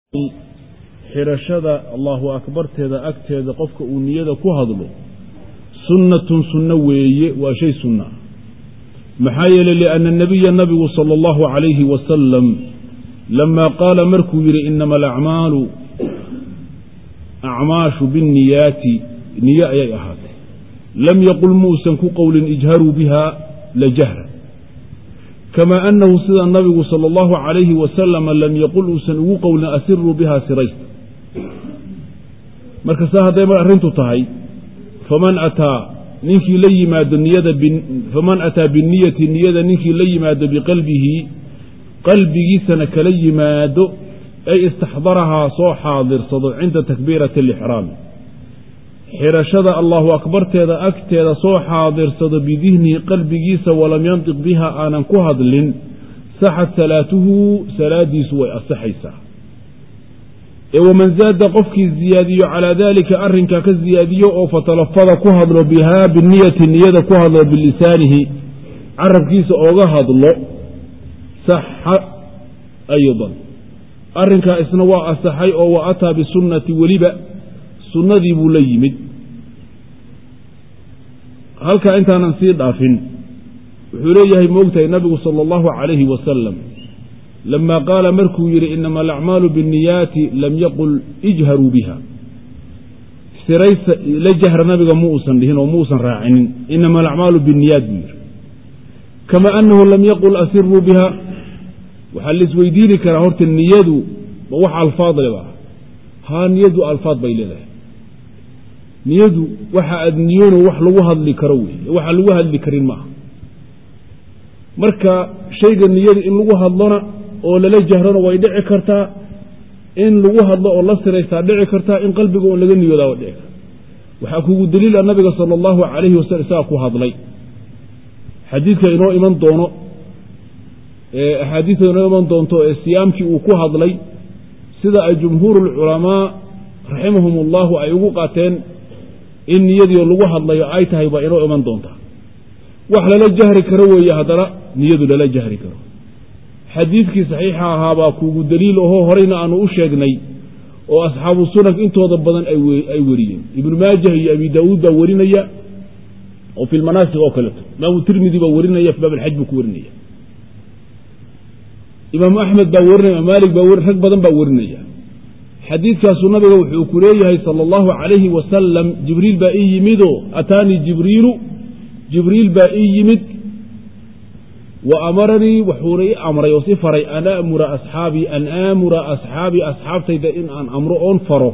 xirashada allahu akbarteeda agteeda qofka uu niyada ku hadlo sunnatun sunno weeye waa shay sunna ah maxaa yeeley lianna nabiya nabigu sala allahu calayhi wasalam lamaa qaala markuu yidhi inama alacmaalu acmaashu binniyaati niye ayay ahaatay lam yaqul muusan ku qowlin ijharuu biha la jahra kamaa annahu sida nabigu sala allahu calayhi wasalama lam yaqul uusan ugu qowlin asiruu biha siraysta marka saa hadday mar arrintu tahay faman ataa ninkii la yimaado niyada faman ataa binniyati niyada ninkii la yimaado biqalbihi qalbigiisana kala yimaado ay istaxdarahaa soo xaadirsado cinda takbiirati alixraami xirashada allahu akbarteeda agteeda soo xaadirsado bidihnihi qalbigiisa walam yantiq biha aanan ku hadlin saxad salaatuhu salaadiisu way asaxaysaa ee waman zaada qofkii ziyaadiyo calaa daalika arrinkaa ka ziyaadiyo oo fatalafada ku hadlo bihaa biniyati niyada ku hadlo bilisaanihi carabkiisa ooga hadlo saxa aydan arrinkaa isna waa asaxay oo wa ataa bisunnati weliba sunnadii buu la yimid halkaa intaanan sii dhaafin wuxuu leeyahay moogtahay nabigu sala allahu calayhi wasalam lamaa qaala markuu yidhi inama alacmaalu binniyaati lam yaqul ijharuu biha siraysa la jahra nabiga mu uusan dhihin oo muusan raacinin inama alacmaalu binniyaat buu yidhi kama annahu lam yaqul asiruu biha waxaa la isweydiini karaa horta niyadu ma wax alfaad leba haa niyadu alfaad bay leedahay niyadu waxa aad niyoono wax lagu hadli karo wey waxa lagu hadli karin maaha marka shayga niyada in lagu hadlona oo lala jahrona way dhici kartaa in lagu hadlo oo la siraystaa dhici kartaa in qalbiga oon laga niyoodaa way dhici karta waxaa kugu daliila nabiga sala allahu calayhi wasalam isagaa ku hadlay xadiidka inoo iman doono axaadiista inoo iman doonto ee siyaamkii uu ku hadlay sida ay jumhuuru lculamaa raximahum ullahu ay ugu qaateen in niyadii lagu hadlayo ay tahay baa inoo iman doontaa wax lala jahri karo weeye haddana niyadu lala jahri karo xadiidkii saxiixa ahaa baa kuugu daliil ahoo horeyna aanu u sheegnay oo asxaabu sunan intooda badan ay weriyeen ibnu maajah iyo abi daauud baa werinaya oo fi lmanaasik oo kaleeto imaamu tirmidi baa werinaya fi baab alxaj buu ku werinaya imaamu axmed baa werinaya imaam maalik baa rag badan baa werinaya xadiidkaasu nabiga wuxuu ku leeyahay sala allahu calayhi wasalam jibriil baa ii yimidoo ataanii jibriilu jibriil baa ii yimid wa amaranii wuxuuna ii amray oo si faray an amura asxaabii an aamura asxaabii asxaabtayda in aan amro oon faro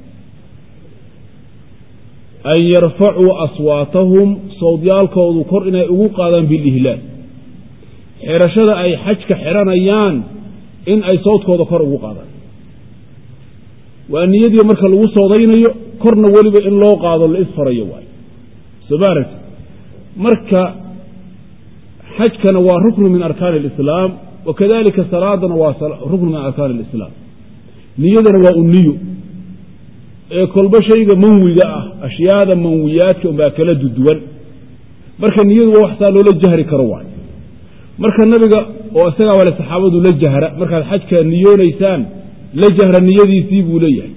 an yarfacuu aswaatahum sawdyaalkoodu kor inay ugu qaadaan bilihlaal xirashada ay xajka xiranayaan in ay sawdkooda kor ugu qaadaan waa niyadii marka lagu soodaynayo korna weliba in loo qaado la isfarayo waayo soo ma aragti marka xajkana waa ruknu min arkaani alislaam wa kadalika salaadana waa ruknu min arkaani alislaam niyadana waa un niyo ee kolba shayga manwiga ah ashyaada manwiyaadka unbaa kala duduwan marka niyadu waa wax saa loola jahri karo waayo marka nabiga oo isagaa wale saxaabadu la jahra markaad xajka niyoonaysaan la jahra niyadiisii buu leeyahay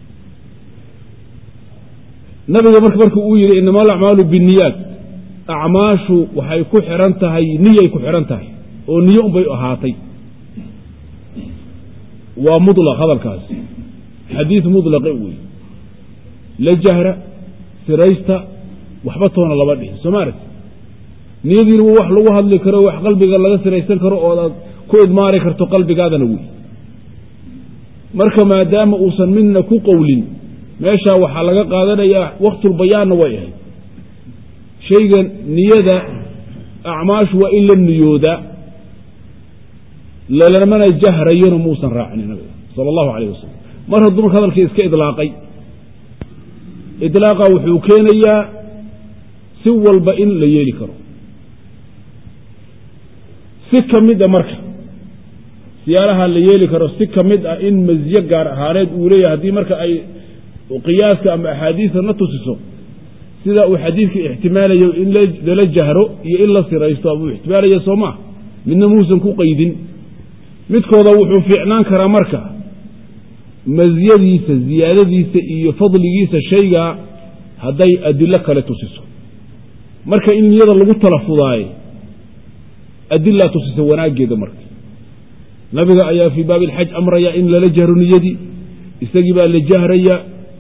nabiga marka marka uu yidhi inama alacmaalu binniyaat acmaashu waxay ku xihan tahay niyay ku xidhan tahay oo niyo unbay ahaatay waa mulaq hadalkaasi xadiid mulaqe wey la jahra siraysta waxba toona laba dhihin soo ma aragti niyadiina wa wax lagu hadli karo wax qalbiga laga siraysan karo oodaad ku idmaari karto qalbigaadana wey marka maadaama uusan midna ku qowlin meeshaa waxaa laga qaadanayaa waktulbayaanna way ahayd shayga niyada acmaashu waa in la niyoodaa lalamana jahrayona muusan raacin nabiga sala allahu calayh wasalam mar hadduu marka hadalkii iska idlaaqay idlaaqa wuxuu keenayaa si walba in la yeeli karo si ka mid a marka siyaalaha la yeeli karo si ka mid ah in masiye gaar ahaaneed uu leeyahay haddii marka ay qiyaaska ama axaadiista na tusiso sida uu xadiidka ixtimaalayo in lala jahro iyo in la siraysto abuu ixtimaalaya soo maa midna muusan ku qaydin midkooda wuxuu fiicnaan karaa marka masiyadiisa ziyaadadiisa iyo fadligiisa shayga hadday adilo kale tusiso marka in niyada lagu talafudaaye adilaa tusisa wanaaggeeda marka nabiga ayaa fii baabi alxaj amraya in lala jahro niyadii isagii baa la jahraya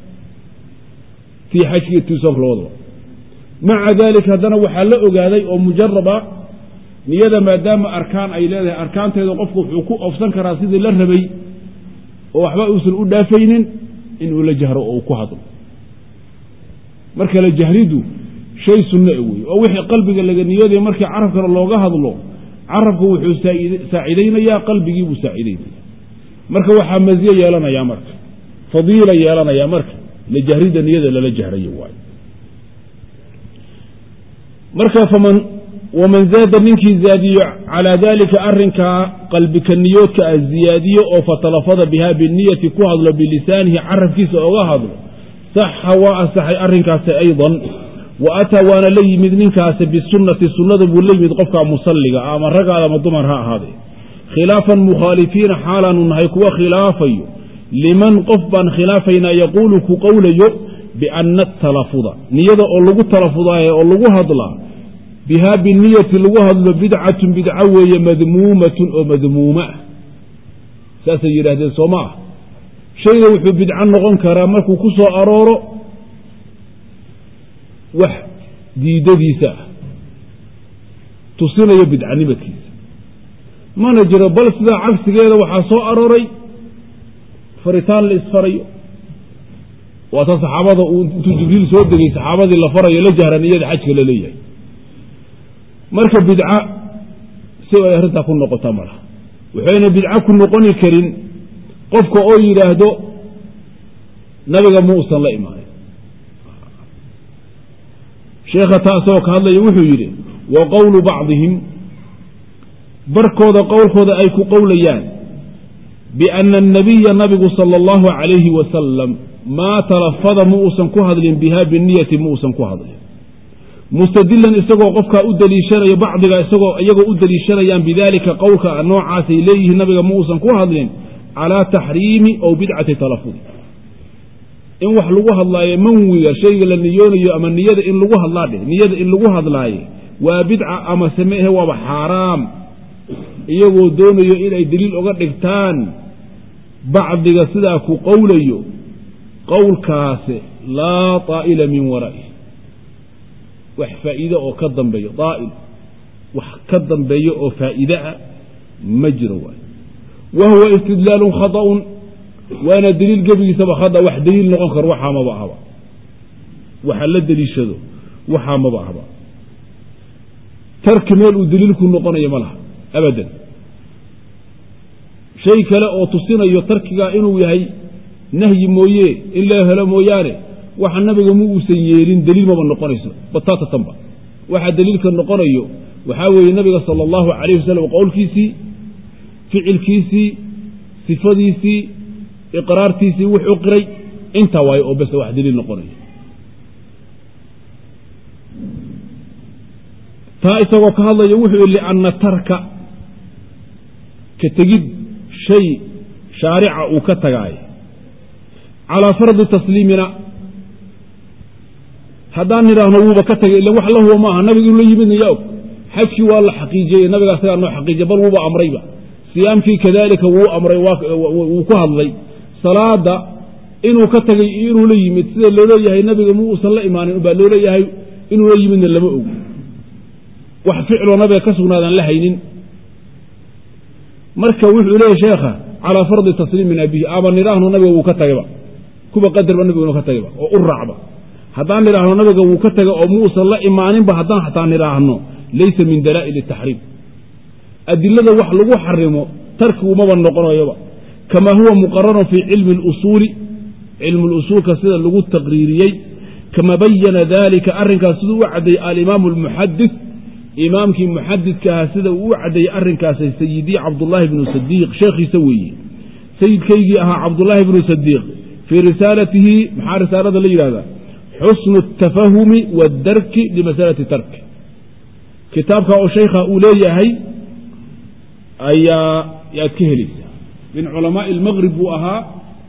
tii xajka iyo tii soonka labadaba maca daalika haddana waxaa la ogaaday oo mujaraba niyada maadaama arkaan ay leedahay arkaanteeda qofku wuxuu ku ofsan karaa sidii la rabay oo waxba uusan u dhaafaynin inuu la jahro oo uu ku hadlo marka la jahridu shay sunno e wey oo wixii qalbiga laga niyooday markii carabkana looga hadlo carabku wuxuu saacidaynayaa qalbigii buu saacidaynaya marka waxaa maziye yeelanayaa marka fadiila yeelanayaa marka la jahrida niyada lala jahrayo waayo marka faman waman zaada ninkii zaadiyo calaa dalika arinkaa qalbika niyoodka ah ziyaadiyo oo fatalafada biha biniyati ku hadlo bilisaanihi carabkiisa oga hadlo saxa waa asaxay arinkaasi aydan wa ataa waana la yimid ninkaasi bisunati sunnada buu la yimid qofka musalliga ah ama ragaada ama dumar ha ahaadee khilaafan mukhaalifiina xaalaanu nahay kuwa khilaafayo liman qof baan khilaafaynaa yaquulu ku qowlayo biana atalafuda niyada oo lagu talafudaaye oo lagu hadlaa bihaa biniyati lagu hadlo bidcatun bidco weeye madmuumatun oo madmuuma ah saasay yidhaahdeen soo ma ah shayga wuxuu bidco noqon karaa markuu ku soo arooro wax diidadiisa ah tusinayo bidcanimadkiisa mana jiro bal sidaa cagsigeeda waxaa soo arooray faritaan la isfarayo waata saxaabada uu intuu jibriil soo degay saxaabadii la farayo la jahra niyada xajka la leeyahay marka bidca si ay arrintaa ku noqota malaha waxayna bidco ku noqoni karin qofka oo yidhaahdo nabiga ma uusan la imaanin sheekha taasoo ka hadlaya wuxuu yidhi wa qowlu bacdihim barkooda qowlkooda ay ku qowlayaan biana annabiya nabigu sala allahu calayhi wasalam maa talafada ma uusan ku hadlin biha biniyati ma uusan ku hadlin mustadilan isagoo qofkaa u daliishanayo bacdiga isagoo iyagoo u daliishanayaan bidalika qowlka noocaasay leeyihiin nabiga ma uusan ku hadlin calaa taxriimi ow bidcati talafudi in wax lagu hadlaayo manwiga shayga la niyoonayo ama niyada in lagu hadlaa dheh niyada in lagu hadlaayo waa bidca ama sameehe waaba xaaraam iyagoo doonayo inay deliil oga dhigtaan bacdiga sidaa ku qowlayo qowlkaasi laa taa'ila min waraa'i wax faa'iide oo ka dambeeyo daa'il wax ka dambeeyo oo faa'iide ah ma jiro waay wa huwa istidlaalun khata'un waana deliil gebigiisaba khada wax deliil noqon karo waxaa maba ahba waxa la deliishado waxaa maba ahba tarki meel uu deliilku noqonayo ma laha abadan shay kale oo tusinayo tarkigaa inuu yahay nahyi mooye in la helo mooyaane waxa nabiga ma uusan yeelin deliil maba noqonayso batatatanba waxa deliilka noqonayo waxaa weeye nabiga sala allahu calayh wasalam qowlkiisii ficilkiisii sifadiisii iqraartiisii wuxuu qiray intaa waayo oo bes wax deliil noqonayo taa isagoo ka hadlaya wuxuu yihi lianna tarka ka tegid shay shaarica uu ka tagaayo calaa fardi tasliimina haddaan nidhaahno wuuba ka tagay ila wax la huba maaha nabiga inuu la yimidna yaa og xajkii waa la xaqiijiyey nabiga asagaa noo xaqiijiya bal wuuba amrayba siyaamkii kadalika wuu amray wuu ku hadlay salaada inuu ka tagay iyo inuu la yimid sida looleeyahay nabiga ma uusan la imaanin baa looleeyahay inuu la yimidna lama og wax ficloo nabiga ka sugnaadaan la haynin marka wuxuu leeyahy sheekha calaa fardi tasliimina bihi ama nidhaahno nabiga wuu ka tagayba kuba qadarba nabiga inuu ka tagayba oo u raacba haddaan nidhaahno nabiga wuu ka tagay oo muusan la imaaninba haddaan xataa nidhaahno laysa min dalaa'il taxriim adilada wax lagu xarimo tarkigumaba noqonayoba kamaa huwa muqararun fii cilmi اlusuuli cilmu lusuulka sida lagu taqriiriyey kama bayana dalika arrinkaas siduu u caddeeyey alimaamu almuxadid imaamkii muxadidka ahaa sida uu u caddeeyey arrinkaas sayidii cabdullaahi bnu sadiiq sheekhiisa weeye sayidkaygii ahaa cabdullaahi bnu sadiiq fii risaalatihi maxaa risaalada la yidhahdaa xusnu اtafahumi wadarki limasalati tarki kitaabka oo shaykha uu leeyahay ayaa yaad ka helaysaa min culamaai almaqrib buu ahaa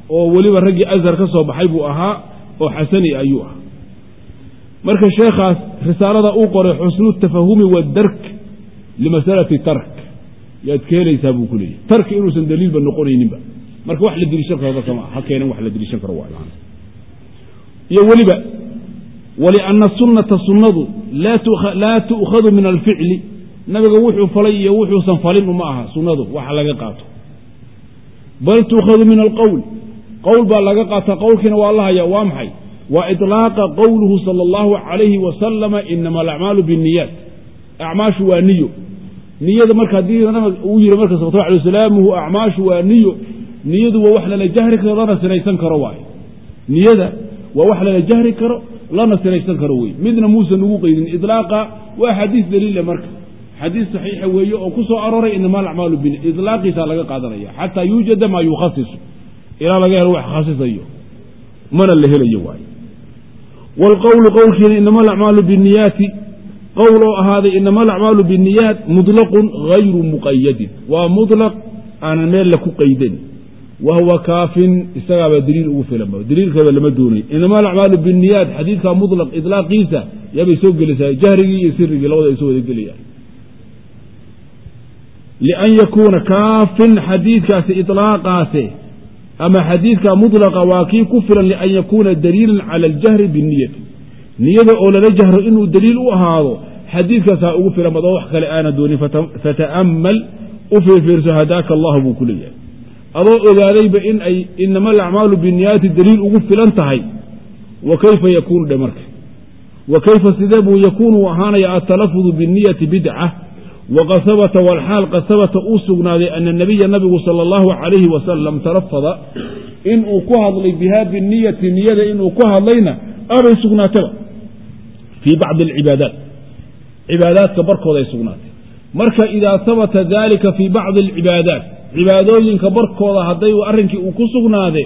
oo weliba raggii ashar ka soo baxay buu ahaa oo xasani ayuu ahaa marka sheekhaas risaalada uu qoray xusnu tafahumi wadark limasalati tark yaad keenaysaa buu ku leeyahy tarki inuusan daliilba noqonayninba marka wax la deliishan karo dadka ma ha keenan wax la deliishan karo waa iyo weliba walianna sunnata sunnadu laa tu'khadu min alficli nabiga wuxuu falay iyo wuxuusan falin uma aha sunnadu waxa laga qaato bal tu'khadu min alqowl qowl baa laga qaataa qowlkiina waa la haya waa maxay wa iطlaaqa qowluhu sala allahu calayhi wasalama inama alacmaalu binniyaat acmaashu waa niyo niyada marka haddii uu yihi marka salawatu alay wasalaamuhu acmaashu waa niyo niyadu waa wax lala jahri karo lana sinaysan karo waaye niyada waa wax lala jahri karo lana sinaysan karo wey midna muusan ugu qeydin ilaaqa waa xadiis daliila marka xadiis saxiixa weeye oo ku soo arooray inama alacmaalu bin ilaaqiisa laga qaadanaya xataa yuujada maa yukhasisu ilaa laga helo wax khasisayo mana la helayo waaye wlqowlu qowlkiina inama alacmaalu biniyaati qowl oo ahaaday inama alacmaalu biniyaat muطlaqun hayru muqayadin waa muطlaq aanan meel la ku qaydan wa huwa kaafin isagaabaa daliil ugu filanba daliilkaba lama doonay inama alacmaalu biniyaat xadiidka muطlaq iطlaaqiisa yaabay soo gelaysaa jahrigii iyo sirigii labada ay soo wada gelayaan lian yakuuna kaafin xadiidkaasi iطlaaqaase ama xadiidka muطlaqa waa kii ku filan lian yakuuna daliilan cala aljahri biniyati niyada oo lala jahro inuu daliil u ahaado xadiidkaasaa ugu filan badoo wax kale aana doonin fata'amal u fiirfiirso hadaaka allahu buu ku leeyahay adoo ogaadayba in ay inama alacmaalu biniyaati daliil ugu filan tahay wa kayfa yakuunu dhe marka wa kayfa sidee buu yakuunu ahaanaya altalafudu biniyati bidca waqad habata walxaal qad habata uu sugnaaday ana nabiya nabigu sala allahu calayhi wasalam talafada inuu ku hadlay biha biniyati niyada inuu ku hadlayna abay sugnaataba fii bacdi alcibaadaat cibaadaadka barkooda ay sugnaatay marka idaa habata dalika fii bacdi alcibaadaat cibaadooyinka barkooda hadday arrinkii uu ku sugnaade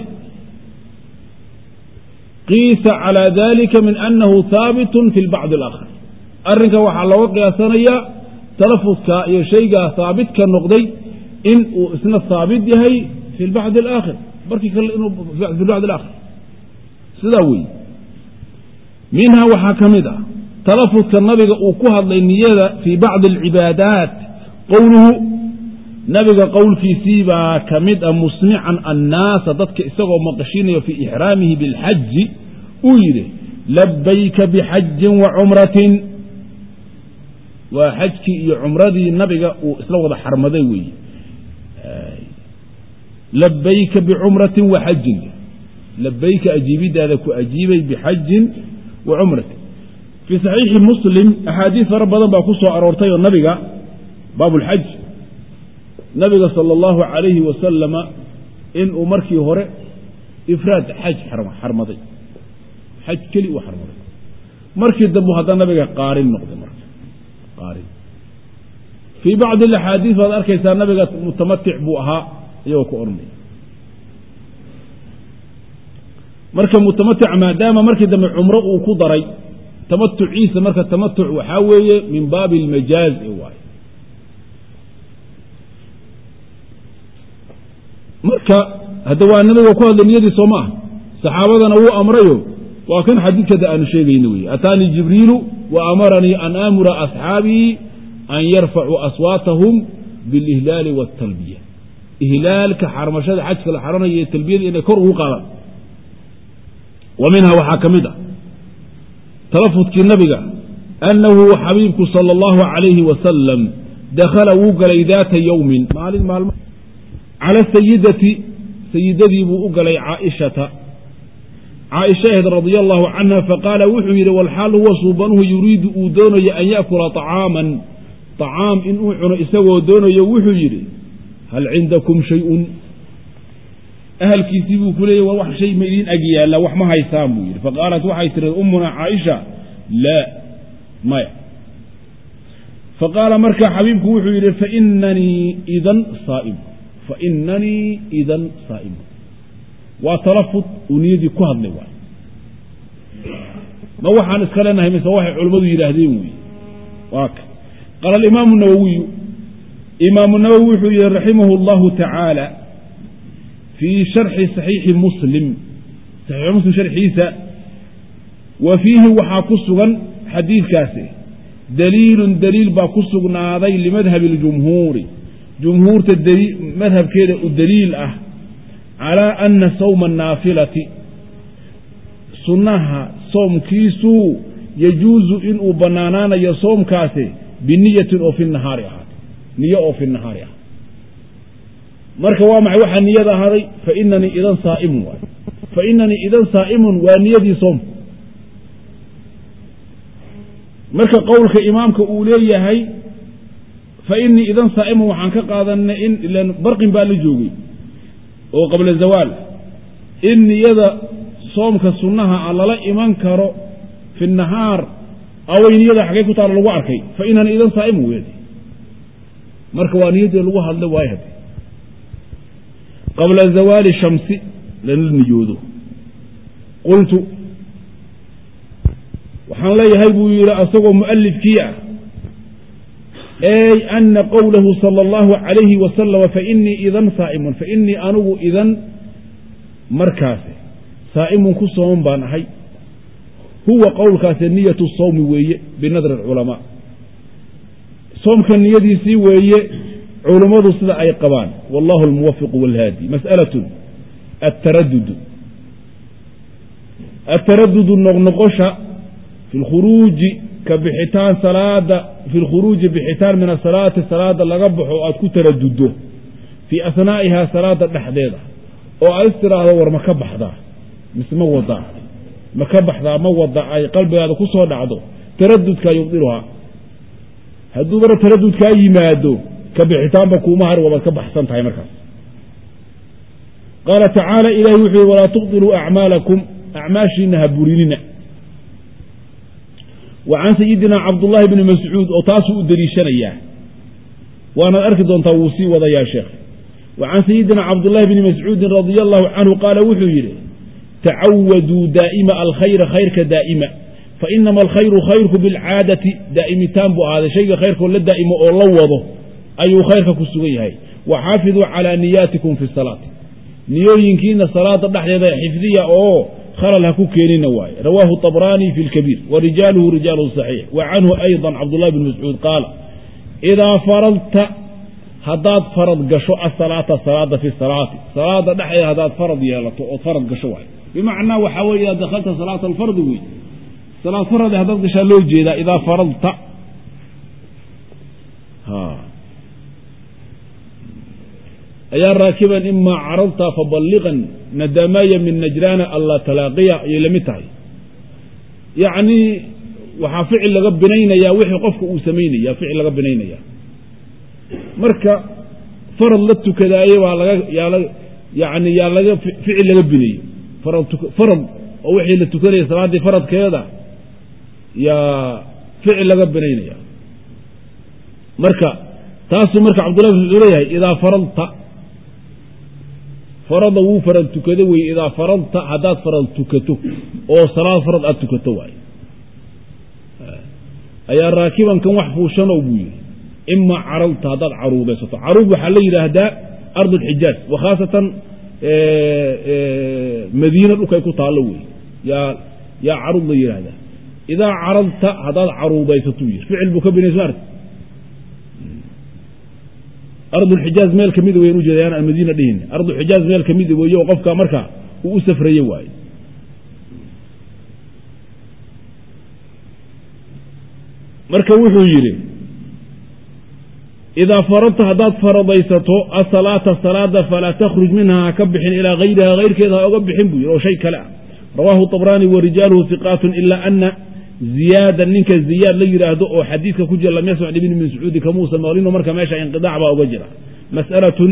qiisa calaa dalika min annahu haabitun fi lbacdi alaakhar arrinka waxaa looga qiyaasanayaa talafudka iyo shaygaa haabit ka noqday in uu isna haabit yahay fi lbacdi alaakhir barkii kale inuu fi lbacdi alaakhir sidaa weeye minhaa waxaa ka mid ah talafudka nabiga uu ku hadlay niyada fii bacdi alcibaadaat qowluhu nabiga qowlkiisii baa ka mid ah musmican annaasa dadka isagoo maqashinayo fii ixraamihi bilxaji uu yidhi labayka bixajin wa cumratin waa xajkii iyo cumradii nabiga uu isla wada xarmaday weeye labayka bicumratin wa xajin labayka ajiibidaada ku ajiibay bixajin wa cumratin fii saxiixi muslim axaadiis fara badan baa ku soo aroortay oo nabiga baabulxaj nabiga sala allahu calayhi wasalama inuu markii hore ifraad xaj xarmaday xaj keli uu xarmaday markii dambu haddana nabiga qaarin noqday marka qaarin fii bacdi alaxaadiis baad arkaysaa nabiga mutamatic buu ahaa iyagoo ku odhanaya marka mutamatic maadaama markii dambe cumro uu ku daray tamatuciisa marka tamatuc waxaa weeye min baabi almajaaz e waaye marka hadda waa nabiga ku hadlay niyadii soo maaha saxaabadana wuu amrayo waa kan xadiidkada aanu sheegayno wey ataanii jibriilu wa amaranii an aamura asxaabii an yarfacuu aswaatahum bilihlaali wاtalbiya ihlaalka xarmashada xajka la xaranaya ee talbiyada inay kor ugu qaadaan wa minha waxaa ka mid ah talafudkii nabiga annahu xabiibku sala allahu calayhi wasalam dakhala wuu galay daata yowmin maalin maalmo cala sayidati sayidadii buu u galay caaishata caaisha ahayd radia allahu canha faqaala wuxuu yidhi walxaal huwa suubanuhu yuriidu uu doonayo an yaakula طacaaman طacaam inuu cuno isagoo doonayo wuxuu yidhi hal cindakum shayun ahalkiisii buu ku leeyay war wax shay ma idiin ag yaalla wax ma haysaan buu yidhi faqaalat waxay tihi ummuna caaisha laa maya faqaala marka xabiibku wuxuu yidhi fainanii idan saa'im fainanii idan saa'im waa talafud uu niyadii ku hadlay waay ma waxaan iska leenahay mise waxay culammadu yidhaahdeen wey waa ka qaala alimaamu nawowiyu imaamu nawowi wuxuu yihi raximahu اllahu tacaala fii sharxi saxiixi muslim saxiixu muslim sharxiisa wa fiihi waxaa ku sugan xadiidkaasi daliilun daliil baa ku sugnaaday limadhabi اljumhuuri jumhuurta madhabkeeda u daliil ah calaa ana sawma annaafilati sunnaha soomkiisu yajuusu inuu bannaanaanayo soomkaasi biniyatin oo fi nahaari ahaatay niyo oo fi nahaari ah marka waa maxay waxaa niyada ahaaday fainanii idan saa'imun waay fainanii idan saa'imun waa niyadii soomku marka qowlka imaamka uu leeyahay fa inii idan saa'imun waxaan ka qaadanay in ilan barqin baa la joogay oo qabla zawaal in niyada soomka sunnaha a lala iman karo fi nahaar away niyada xaggay ku taalo lagu arkay fa inani idan saa'imun weedi marka waa niyaddii lagu hadlay waayo hade qabla zawaali shamsi lana niyoodo qultu waxaan leeyahay buu yidhi asagoo mu'alifkii ah ey ana qowlahu sala allahu calayhi wasalama fainii idan saa'imun fainii anigu idan markaasi saa'imun ku sooman baan ahay huwa qowlkaasi niyatu sawmi weeye binadri alculamaa soomka niyadiisii weeye culummadu sida ay qabaan wallahu almuwafiqu walhaadi mas'alatun ataradudu ataradudu noqnoqosha fi lkhuruuji ka bixitaan salaada fi lkhuruuji bixitaan min asalaati salaada laga baxo aad ku taraduddo fii asnaa'ihaa salaada dhexdeeda oo aad is tiraahdo war ma ka baxdaa mise ma wadaa ma ka baxdaa ma wada ay qalbigaada ku soo dhacdo taradudkaa yubdiluhaa hadduu bara taradudkaa yimaado ka bixitaanba kuuma har wabaad ka baxsan tahay markaas qaala tacaala ilahi wuxuu yihi walaa tubdiluu acmaalakum acmaashiina ha burinina wa can sayidina cabdullaahi bni mascuud oo taasuu u deliishanayaa waanaad arki doontaa wuu sii wadayaa sheekh wa can sayidina cabdullaahi bni mascuudin radia allahu canhu qaala wuxuu yidhi tacawaduu daa'ima alkhayra khayrka daa'ima fainama alkhayru khayrku bilcaadati daa'imitaan buu ahaaday shayga khayrkoo la daa'imo oo la wado ayuu khayrka ku sugan yahay waxaafiduu calaa niyaatikum fi salaati niyooyinkiina salaada dhexdeeda xifdiya oo khalal ha ku keenina waaye rawaahu طabraani fi اlkabiir wa rijaaluhu rijaalu صaxiix wa canhu ayضa cabdullahi bn mascuud qaala idaa faradta haddaad farad gasho asalaata salaada fi salaati salaada dhexdeeda haddaad farad yeelato ood farad gasho waay bimacnaa waxaa weye idaa dakhalta salaata alfardi wey salaad farade haddaad gashaa loo jeedaa idaa faradta ayaa raakiban imaa caradta faballiqan nadamaya min najraana alla talaaqiya ayay la mid tahay yacnii waxaa ficil laga binaynayaa wixii qofka uu samaynaya ficil laga binaynaya marka farad la tukadaaye baa laga yaa yani yaa laga ficil laga binayey farad oo wixii la tukanaya salaaddii faradkeeda yaa ficil laga binaynaya marka taasuu marka cabdullahi bin mascuud leeyahay idaa faradta farada wuu farad tukado weye idaa faradta haddaad farad tukato oo salaad farad aad tukato waay ayaa raakibankan wax fuushanow buu yidhi imaa caralta haddaad caruudaysato caruud waxaa la yidhaahdaa ard alxijaaz wa khaasatan madiina dhulkay ku taallo wey yaa yaa caruud la yidhaahdaa idaa caradta haddaad caruudaysatuu yidhi ficil buu ka binaysa maarta ardulxijaaz meel ka mida wayan ujeeda yaan almadiina dhihin ardulxijaaz meel ka mida weeye oo qofka marka uu u safraye waaye marka wuxuu yidhi idaa faradta haddaad faradaysato asalaata salaada falaa takhruj minha ha ka bixin ilaa hayriha hayrkeeda ha oga bixin buu yidhi oo shay kale ah rawaahu طabraani wa rijaaluhu hiqaatun ila ana ziyaada ninka ziyaad la yidhaahdo oo xadiidka ku jira lam yasmac ibni mascuudi kamuusa maqlino marka meesha inqiaac baa uga jira mas'alatun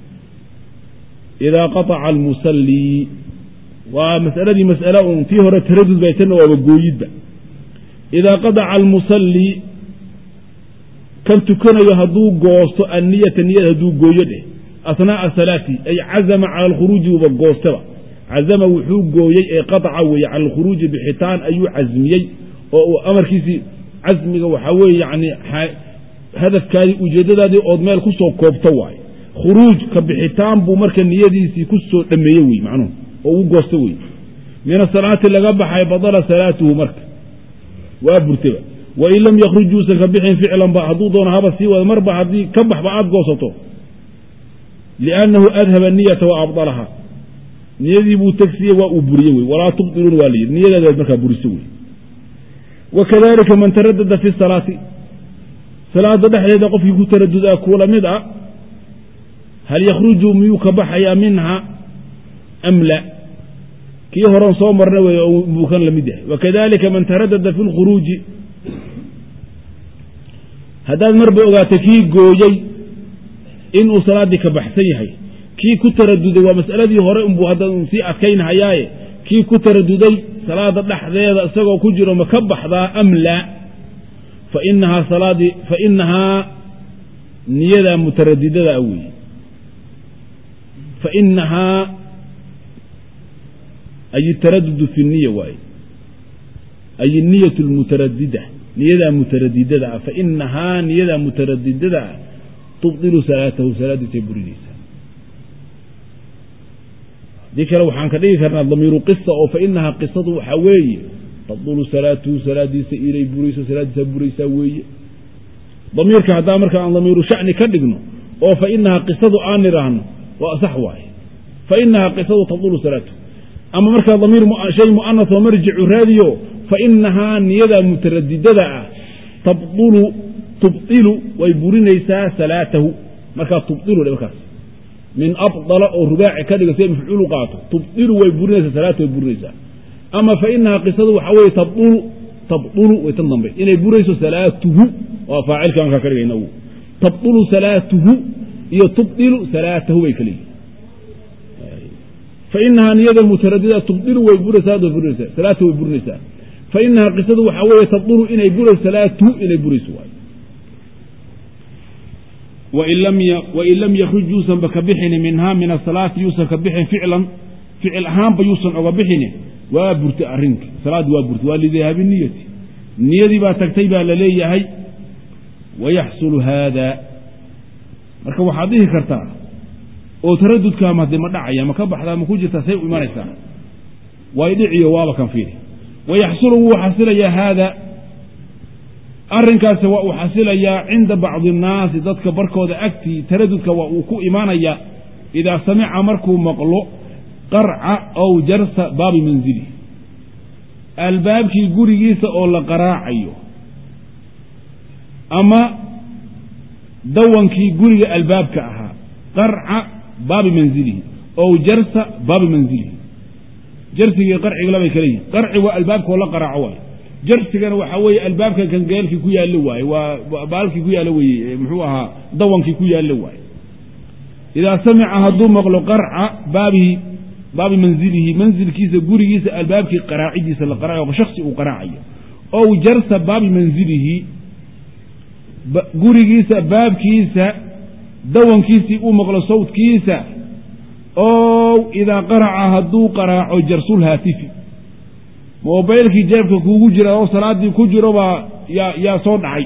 idaa qaطaca almusallii waa masaladii mas'ale un tii hore taradud bay tanna waaba gooyidba idaa qadaca almusallii kan tukanayo hadduu goosto anniyata niyad hadduu gooyo dheh asnaa'a salaati ay cazama cala alkhuruuji uba goostaba cazama wuxuu gooyey ee qaطaca weeye cala alkhuruuji bixitaan ayuu casmiyey oo uu amarkiisii casmiga waxaa weeye yani hadafkaadii ujeeddadaadii ood meel ku soo koobto waaye khuruuj ka bixitaan buu marka niyadiisii ku soo dhameeye wey macnuhu oo ugu goosto wey min asalaati laga baxay badala salaatuhu marka waa burtaba wain lam yakruj yuusan ka bixin ficlanba hadduu doono haba sii wada marba haddii ka baxba aada goosato liannahu adhaba niyata wa abdalaha niyadii buu tegsiye waa uu buriye wey walaa tubdiluun waa layidhi niyadaadaad markaa buriso wey wakadalika man taradada fi salaati salaada dhexdeeda qofkii ku taradudaa kuula mid a hal yakhruju miyuu ka baxayaa minha am la kii horan soo marna wey buu kan lamid yahay wakadalika man taradada fi lkhuruuji haddaad marba ogaato kii gooyey inuu salaaddii ka baxsan yahay kii ku taraduday waa mas'aladii hore unbuu hadda sii adkaynhayaaye kii ku taraduday salaada dhexdeeda isagoo ku jiro ma ka baxdaa am laa fa inahaa salaadii fa inahaa niyadaa mutaradidada weeye fa inahaa ay taradudu fi niya waaye ay niyat lmutaradida niyadaa mutaradidada ah fa inahaa niyadaa mutaradidada ah tubdilu salaatahu salaadiisay burinaysaa haddii kale waxaan ka dhigi karnaa damiiru qisa oo fa inahaa qisadu waxaa weeye tabdulu salaatuhu salaadiisa inay burayso salaadiisa buraysaa weeye damiirka haddaa marka aan damiiru shacni ka dhigno oo fa inahaa qisadu aan nidhaahno waa sax waaye fa inahaa qisadu tabdulu salaatuhu ama markaa damiir shay mu'anas oo marjicu raadiyo fa inahaa niyadaa mutaradidada ah tabdulu tubdilu way burinaysaa salaatahu markaa tubdilu dhe markaas min abdala oo rubaaci ka dhiga siay mafcuulu qaato tubdilu way burinaysaa salaatu way burinaysaa ama fa inahaa qisadu waxaa weeye tabdulu tabdulu way tan dambe inay burayso salaatuhu waa faacilka markaa ka dhigayna tabdulu salaatuhu iyo tubdilu salaatahu bay kaleeyihin fa inahaa niyada mutaradida tubdilu way buraysaa burinaysaa salaatu way burinaysaa fa inahaa qisadu waxaa weeye tabdulu inay burayso salaatuhu inay burayso waayo wain lam yakruj yuusanba ka bixini minhaa min asalaati yuusan ka bixin ficlan ficil ahaanba yuusan oga bixini waa burtay arrinka salaaddi waa burtay waa lidahaabi niyati niyadii baa tagtay baa la leeyahay wayaxsulu haada marka waxaad dhihi kartaa oo taradudkaama hadee ma dhacaya ma ka baxdaa ma ku jirtaa say u imanaysaa way dhiciyo waaba kan fiiri wayaxsulu wuu xasilayaa haada arrinkaasi waa uu xasilayaa cinda bacdi annaasi dadka barkooda agtii taradudka waa uu ku imaanayaa idaa samica markuu maqlo qarca ow jarsa baabi manzili albaabkii gurigiisa oo la qaraacayo ama dawankii guriga albaabka ahaa qarca baabi manzilihi ow jarsa baabi manzilihi jarsigii qarciga labay kala yihin qarci waa albaabkaoo la qaraaco waayo jarsigana waxaa weeye albaabka kangeelkii ku yaallo waaye waa baalkii ku yaallo weye muxuu ahaa dawankii ku yaallo waaye idaa samica hadduu maqlo qarca baabihi baabi manzilihi manzilkiisa gurigiisa albaabkii qaraacidiisa la qaraaco shaksi uu qaraacayo ow jarsa baabi manzilihi gurigiisa baabkiisa dawankiisii uu maqlo sawdkiisa ow idaa qaraca hadduu qaraaco jarsul haatifi mobaylkii jeebka kuugu jira oo salaaddii ku jiro baa yaa yaa soo dhacay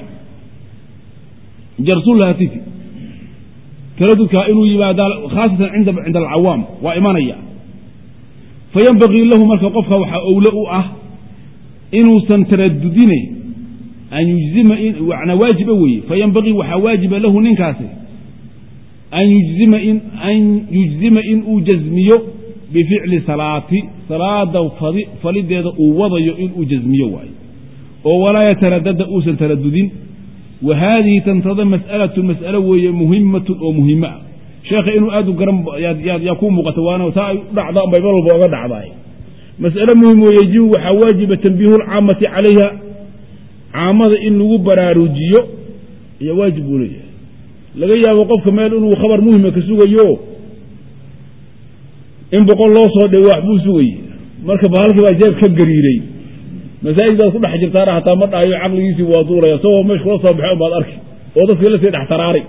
jarsul haatifi taradudkaa inuu yimaada khaasatan cinda cinda alcawaam waa imanaya fayanbagii lahu marka qofka waxaa owle u ah inuusan taradudine an yujzima wana waajiba weeye fayanbagii waxaa waajiba lahu ninkaasi an yujzima in an yujzima in uu jazmiyo bificli salaati salaada falideeda uu wadayo inuu jazmiyo waayo oo walaa yataradada uusan taradudin wa haadihi tantada mas'alatu mas'alo weeye muhimatun oo muhimo ah sheekha inuu aad u garan yaa kuu muuqata waana taa ay u dhacda unbay mar walba oga dhacdaay mas'alo muhim oo yejibu waxaa waajiba tanbiihu lcaamati calayha caamada in lagu baraarujiyo ayaa waajib buu leeyahay laga yaabo qofka meel inuu khabar muhima ka sugayo in boqol loo soo dhe wax buu sugayey marka bahalkii baa jeeb ka gariiray masaajid baad ku dhex jirtaana hataa ma dhahayo caqligiisii waa duulaya isagoo meesha kula soo baxay baad arki oo dadkii lasii dhex taraaray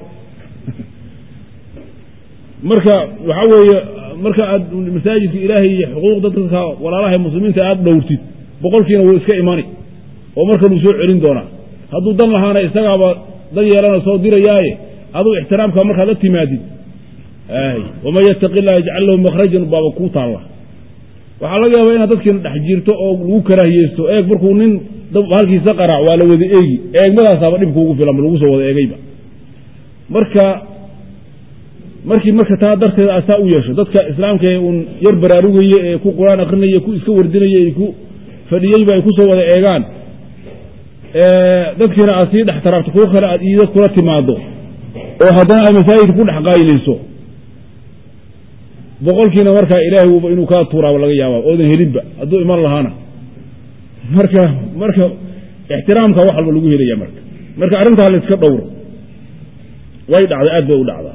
marka waxaa weeye marka aad masaajidka ilaahay iyo xuquuqda dadka walaalaha muslimiinta aad dhowrtid boqolkiina wuu iska imani oo markanuu soo celin doonaa hadduu dan lahaana isagaaba dan yeelana soo dirayaaye aduu ixtiraamka markaad la timaadid waman yataqi illah yajcal lahu makhrajan baaba kuu taalla waxaa laga yaabaa inaad dadkiina dhex jirto oo lagu karaahiyeysto eeg markuu nin halkiisa qaraac waa la wada eegi eegmadaasaaba dhib kuugu filan lagu soo wada eegayba marka markii marka taa darteeda asaa u yeesho dadka islaamka ee uun yar baraarugaya ee ku qur-aan akrinaya ku iska wardinaya ee ku fadhiyeyba ay kusoo wada eegaan dadkiina aad sii dhex taraabto kuwo kale aad iida kula timaado oo haddana aad masaajidka ku dhex qaayinayso boqolkiina markaa ilaahay wuba inuu kaa tuuraaba laga yaaba oodan helinba hadduu iman lahaana marka marka ixtiraamka wax walba lagu helaya marka marka arrintaa la iska dhowro way dhacday aad bay u dhacdaa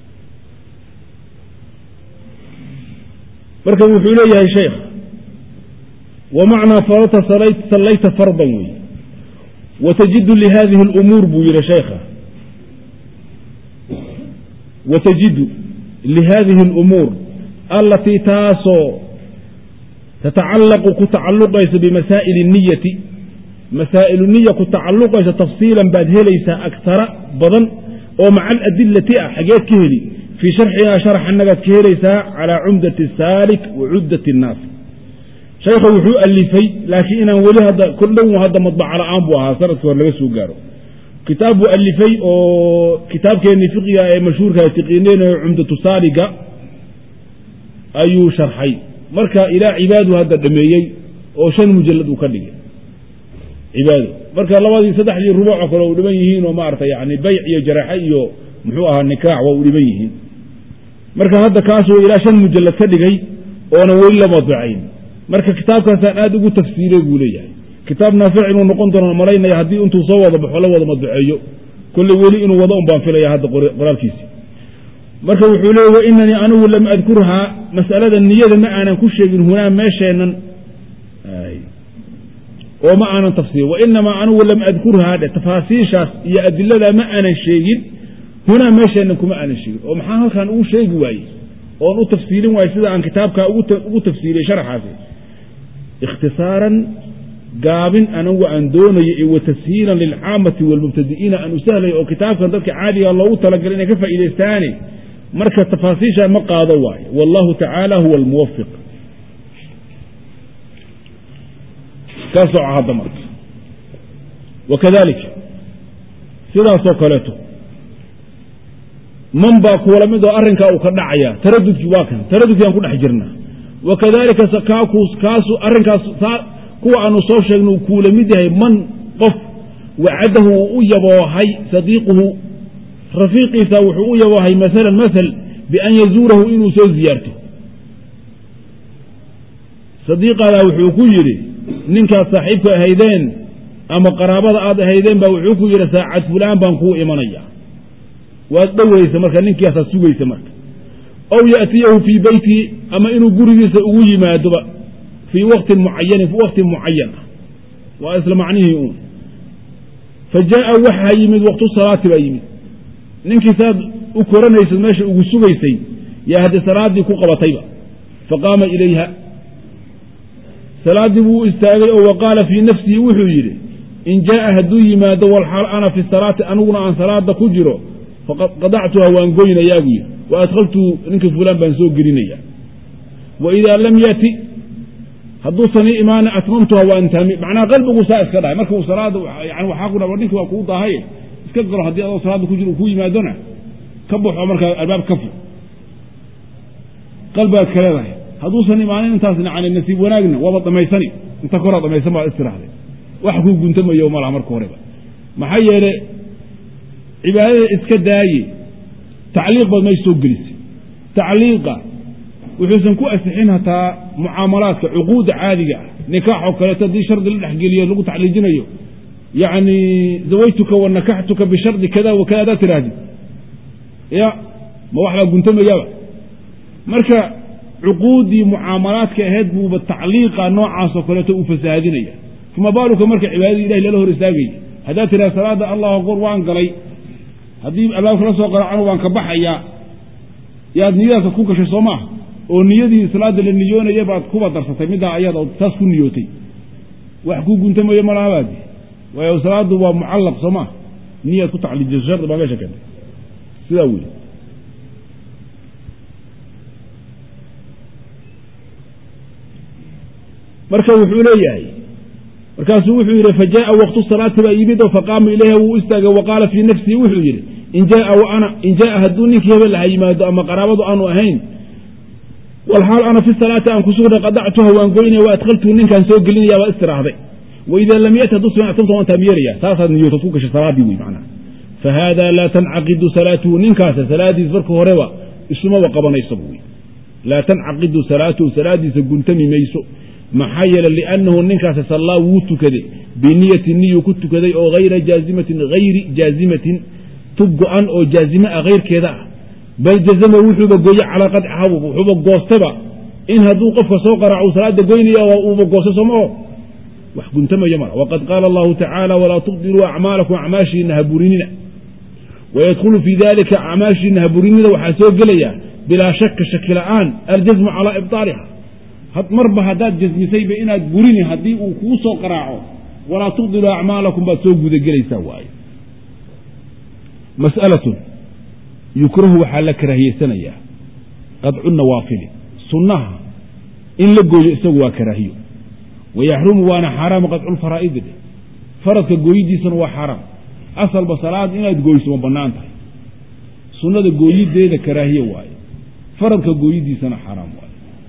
marka wuxuu leeyahay sheekh wamacnaa farata sallayta fardan wey watajidu lihadihi اlumuur buu yihi sheekha watajidu lihadihi اlumuur alatii taasoo tatacallaqu ku tacalluqaysa bimasaa'ili الniyati masaa'ilu niya ku tacalluqaysa tafsiilan baad helaysaa agtara badan oo maca aladilati ah xageed ka heli fii sharxinaa sharxannagaad ka helaysaa calaa cumdati saalik wa cuddat الnaas shaykha wuxuu alifay laakiin inaan weli hadda kordhow hadda madbaca la'aan buu ahaa sanadkii hore laga soo gaaro kitaab buu alifay oo kitaabkeennii fiqiga ee mashhuurka tiqiineynayo cumdatu saaliga ayuu sharxay marka ilaa cibaadu hadda dhameeyey oo shan mujallad uu ka dhigay cibaado marka labadii saddexdii rubuucoo kale u dhiban yihiin oo maarata yani bayc iyo jaraaxe iyo muxuu ahaa nikaax waa u dhiban yihiin marka hadda kaasuu ilaa shan mujallad ka dhigay oonan weli la madbacayn marka kitaabkaasaan aad ugu tafsiiray buu leeyahay kitaab naafic inuu noqon doono malaynaya haddii intuu soo wada baxo la wada madbaceeyo kolley weli inuu wado un baan filaya hadda qoraalkiisi marka wuxuu leey wainanii anigu lam adkurhaa masalada niyada ma aanan ku sheegin hunaa meesheennan oo ma aanan tafsiir wainamaa anigu lam adkurhaa dhe tafaasiishaas iyo adiladaa ma aanan sheegin hunaa meesheennan kuma aanan sheegin oo maxaa halkaan ugu sheegi waayey oon u tafsiilin waaye sida aan kitaabkaa ugu tafsiiliyey sharxaasi ikhtisaaran gaabin anagu aan doonayo iyo wa tashiilan lilcaamati waalmubtadi'iina aan u sahlayo oo kitaabkan dadka caadiga loogu talagalay inay ka faa'iidaystaane marka tafaasiishaa ma qaado waayo wallahu tacaala huwa almuwafiq ka soco hadda marka wakadalika sidaasoo kaleeto man baa kuwala mid oo arrinkaa uu ka dhacaya taradudkii waa kan taradudkii aan ku dhex jirnaa wakadalika kaasu arrinkaas kuwa aanu soo sheegna uu kuula mid yahay man qof wacadahu uu u yaboohay sadiiquhu rafiiqiisa wuxuu u yaboohay maalan maal bian yazuurahu inuu soo ziyaarto sadiiqaadaa wuxuu ku yidhi ninkaad saaxiibka ahaydeen ama qaraabada aad ahaydeen baa wuxuu ku yidhi saacad fulaan baan kuu imanaya waad dhoweysa marka ninkaasaad sugaysa marka ow yaatiyahu fii beyti ama inuu gurigiisa ugu yimaadoba fii waktin mucayanin wakti mucayan ah waa isla macnihii uun fa jaaa waxaa yimid waqtu salaati baa yimid ninkii saad u koranaysad meesha ugu sugaysay yaa haddii salaaddii ku qabatayba faqaama ilayha salaaddii buu u istaagay oo wa qaala fii nafsihi wuxuu yidhi in jaaa hadduu yimaado walxaal ana fi salaati aniguna aan salaada ku jiro faqad qadactuha waan goynayaa buu yidhi wa adkhaltu ninka fulaan baan soo gelinaya wa idaa lam yati hadduusan ii imaana atmamtuha waan taami macnaha qalbigu saa iska dhahay marka uu salaada yani waxaa ku dha ninki waa kuu daahay iska galo haddii adoo salaada ku jiro uu ku yimaadona ka baxo markaa albaab ka fur qalbigaad ka leedahay hadduusan imaanin intaas yani nasiib wanaagna waaba dhamaysani inta koraa dhamaysan baad istiraahday wax kuu guntamayo malaha marka horeba maxaa yeele cibaadada iska daaye tacliiq baad meesha soo gelisay tacliiqa wuxuusan ku asixin hataa mucaamalaadka cuquudda caadiga ah nikaaxoo kaleeto haddii shardi la dhexgeliyo lagu tacliijinayo yacni zawaytuka wa nakaxtuka bishardi kada wa kada adaad tirahdid ya ma wax baa guntamayaba marka cuquuddii mucaamalaadka ahayd buuba tacliiqa noocaasoo kaleeto uu fasaahadinaya fama baaluka marka cibaadadii ilahi lala hor istaagaya haddaad tidhaha salaada allahu akbar waan galay haddii albaabka la soo qaracano waan ka baxayaa yaad niyadaasa ku gashay soo maaha oo niyadii salaada la niyoonaya baad kuba darsatay middaa ayada oo saas ku niyootay wax kuu guntamayo malahabaadi waayo salaadu waa mucallaq soo maaha niyaad ku tacliijiso shardi baa meesha keentay sidaa weli marka wuxuu leeyahay markaasuu wuxuu yidhi fajaءa waqtu salaati baa yimid oo faqaama ilayha wuu istaagay waqaala fii nafsihi wuxuu yidhi in jaءa hadduu ninkii hebel aha yimaado ama qaraabadu aanu ahayn walxaal ana fi salaati aan kusugnay qadactuha waan goynaya wa adkhaltuhu ninkaan soo gelinaya baa istiraahday waida lam yati hadduu siman atamta waan taamyeeraya saasaad niyootad ku gashay salaadii wey macnaha fahada laa tancaqidu salaatuhu ninkaasa salaadiis marka horeba isumaba qabanaysa wey laa tancaqidu salaatuhu salaadiisa guntami mayso maxaa yeele liannahu ninkaasi sallaa wuu tukaday biniyati niyuu ku tukaday oo hayra jaazimatin hayri jaazimatin tub go-an oo jaazime ah hayrkeeda ah bal jazama wuxuuba gooye calaa qadciha wuxuuba goostaba in hadduu qofka soo qaraaco salaada goynaya uuba goostay sooma o wax guntamaya mala waqad qaala allahu tacaala walaa tubdiluu acmaalakum acmaashiina haburinina wayadkhulu fii dalika acmaashiina haburinida waxaa soo gelaya bilaa shaka shaki la'aan aljasmu calaa ibطaaliha marba haddaad jasmisayba inaad burini haddii uu kuu soo qaraaco walaa tubdiluu acmaalakum baad soo gudagelaysaa waaye mas'alatun yukrahu waxaa la karaahiyeysanayaa qadcu nawaafili sunnaha in la gooyo isagu waa karaahiyo wayaxrumu waana xaaraam qadculfaraa'idi dheh faradka gooyidiisana waa xaaraam asalba salaad inaad gooyso ma bannaan tahay sunnada gooyideeda karaahiye waaye faradka gooyidiisana xaaraam waaye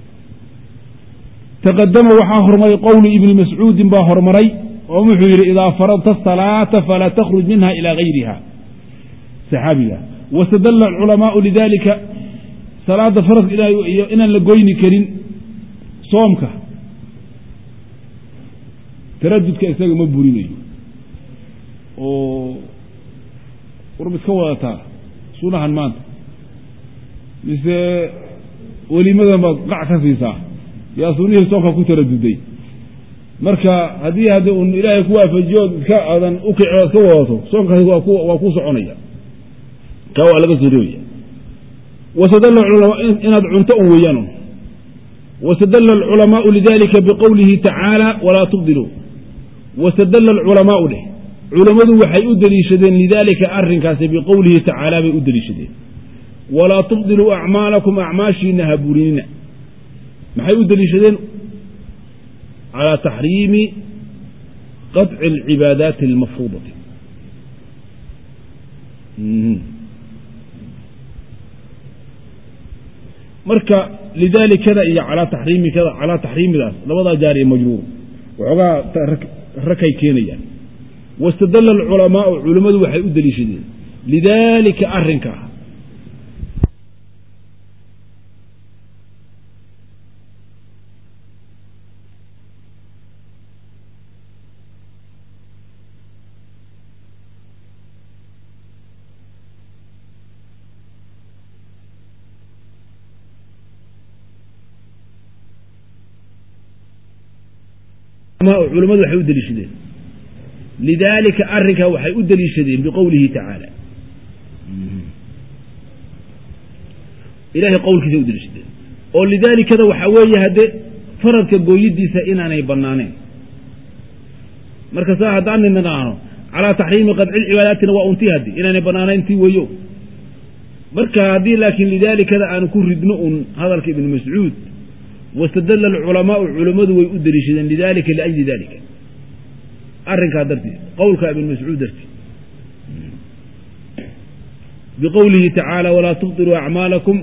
taqadama waxaa hormaray qowlu ibni mascuudin baa hormaray oo wuxuu yidhi idaa faradta asalaata falaa takhruj minha ilaa gayriha saxaabiga wastadalla alculamaau lidalika salaada faradka inaan la goyni karin soomka taradudka isaga ma burinayo oo warb iska wadataa sunahan maanta mise welimadan baad qac ka siisaa yaa sunihii soomka ku taraduday marka haddii haddi un ilaahay ku waafajiyood iska aadan ukici ood ka wadato soomkaasi waa ku soconaya kaa waa laga soo reebaya wastadalla inaad cunto un weeyaan wastadalla alculamaau lidalika biqowlihi tacaala walaa tubdiluu wastadalla alculamaau dheh culammadu waxay u deliishadeen lidaalika arrinkaasi biqowlihi tacaala bay u deliishadeen walaa tubdiluu acmaalakum acmaashiina ha burinina maxay u deliishadeen calaa taxriimi qaطci alcibaadaati almafruudati marka lidaalikada iyo calaa taxriimikada calaa taxriimidaas labadaa jaar iyo majruur waxoogaa rakay keenayaan wastadalla alculamaau culammadu waxay u deliishadeen lidaalika arrinkaa culamadu waxay u deliishadeen lidaalika arrinkaa waxay u deliishadeen biqowlihi tacaala ilahay qowlkiisa u deliishadeen oo lidaalikada waxaa weeye hadde faradka gooyidiisa inaanay banaaneen marka saa haddaan nidhaahno calaa taxriimi qadci lcibaadaatina waa untii haddi inaanay banaanayn tii weeyo marka haddii laakiin lidaalikada aan ku ridno un hadalka ibnu mascuud wastadalla alculamaau culammadu way u deliishadeen lidalika liajli dalika arrinkaa dartiis qowlka ibn mascuud dartiis biqowlihi tacaala walaa tubdiluu acmaalakum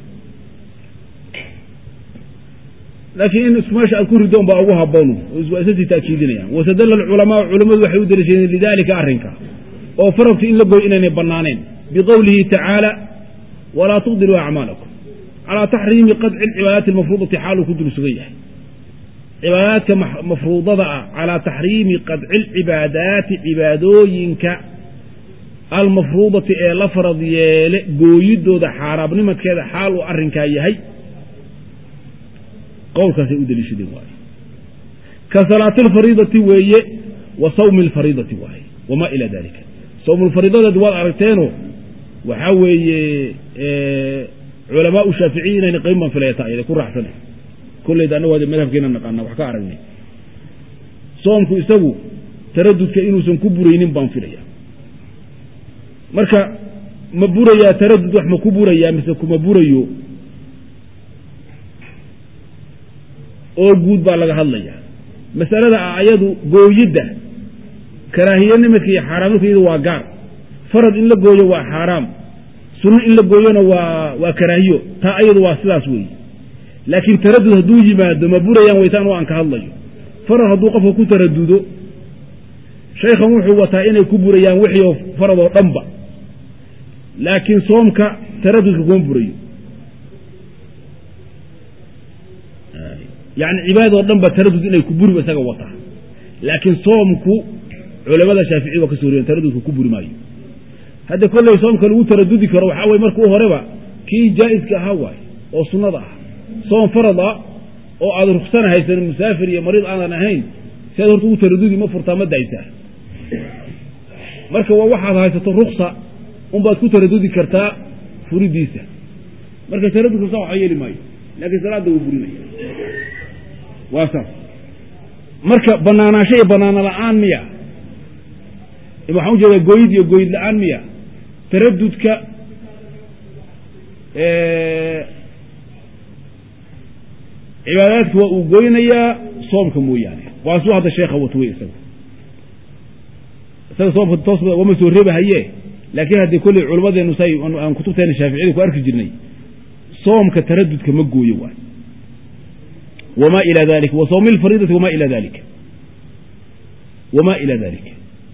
laakiin in isku meesha aad ku ridoon baa ugu haboonu waa isasii taakiidinayaan wastadalla alculamaau culammadu waxay u deliishadeen lidalika arrinka oo faradka in la goy inaynay banaaneen biqowlihi tacaala walaa tubdiluu acmaalakum calaa taxriimi qadci alcibaadaati almafruudati xaaluu ku dul sugan yahay cibaadaadka mafruudada ah calaa taxriimi qadci alcibaadaati cibaadooyinka almafruudati ee la farad yeele gooyidooda xaaraabnimadkeeda xaal uu arrinkaa yahay qowlkaasay u deliishadeen waaye ka salaati alfariidati weeye wa sawmi alfariidati waaye wamaa ilaa dalika sawmulfariidadeed waad aragteeno waxaa weeye culamaau shaaficiyi inayna qayn baan filaya taa ku raaxsana kollayda annagu hade madhabkeena naqaana wax ka aragnay soomku isagu taradudka inuusan ku buraynin baan filaya marka ma burayaa taradud wax ma ku burayaa mise kuma burayo oo guud baa laga hadlaya masalada ah ayadu gooyidda karaahiyanimidka iyo xaaraamnimka iyadu waa gaar farad in la gooyo waa xaaraam sunno in la gooyona waa waa karaahiyo taa ayadu waa sidaas weeye laakiin taradud hadduu yimaado ma burayaan waytaan oo aan ka hadlayo farad hadduu qofka ku taradudo shaykhan wuxuu wataa inay ku burayaan wixii oo farad oo dhanba laakiin soomka taradudka kuma burayo yacni cibaadadoo dhan ba taradud inay ku buriba isaga wataa laakiin soomku culamada shaafici waa ka soo riyan taradudka ku buri maayo hadda kolley soomka lagu taradudi karo waxaa weye marka u horeba kii jaa'iska ahaa waaye oo sunnada ah soom farad ah oo aad ruksana haysan musaafir iyo mariid aanan ahayn si aad horta ugu taradudi ma furtaa ma daysaa marka waa waxaad haysato ruksa unbaad ku taradudi kartaa furidiisa marka taradudka saa waxa yeeli maayo laakiin salaadda wuu burinaya waa saas marka banaanaansho iyo banaano la-aan miya waxaan u jeedaa gooyid iyo gooyid la-aan miya taradudka cibaadaadka waa uu goynayaa soomka mooyaane waa suu hadda sheekha wato wey isaga isaga soomka toos wama soo reebahaye laakiin haddii kolley culammadeenu say aan kutubteena shaaficiyada ku arki jirnay soomka taradudka ma gooyo waay wma ilى dalik wa sawmi اlfariidati wma ilى dalika wma ilى dalika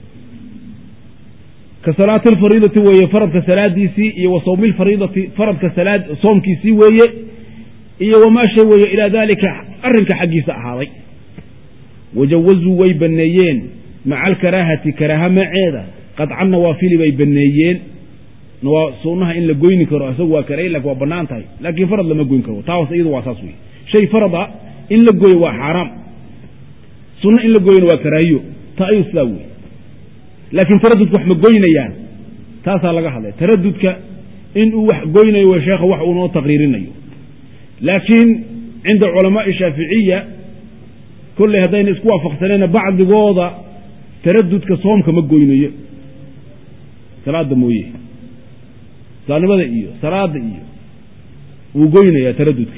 ka salaati اlfariidati weeye faradka salaadiisii iyo wa sawmi اlfariidati faradka salaad soomkiisii weeye iyo wamaa shay weeye ilaa dalika arrinka xaggiisa ahaaday wajawazuu way baneeyeen maca alkaraahati karaaha maceeda qadcan nawaafili bay baneeyeen sunnaha in la goyni karo isagu waa karayn lakin waa banaan tahay laakiin farad lama goyn karo taas iyadu waa saas weye shay farada in la gooyo waa xaaraam sunno in la gooyona waa karaahiyo taa ayuu sidaa wey laakiin taradudka wax ma goynayaan taasaa laga hadlay taradudka in uu wax goynayo w sheekha wax uu noo taqriirinayo laakiin cinda culamaai shaaficiya kolley haddayna isku waafaqsanayna bacdigooda taradudka soomka ma goynayo salaada mooye islaamnimada iyo salaada iyo wuu goynayaa taradudka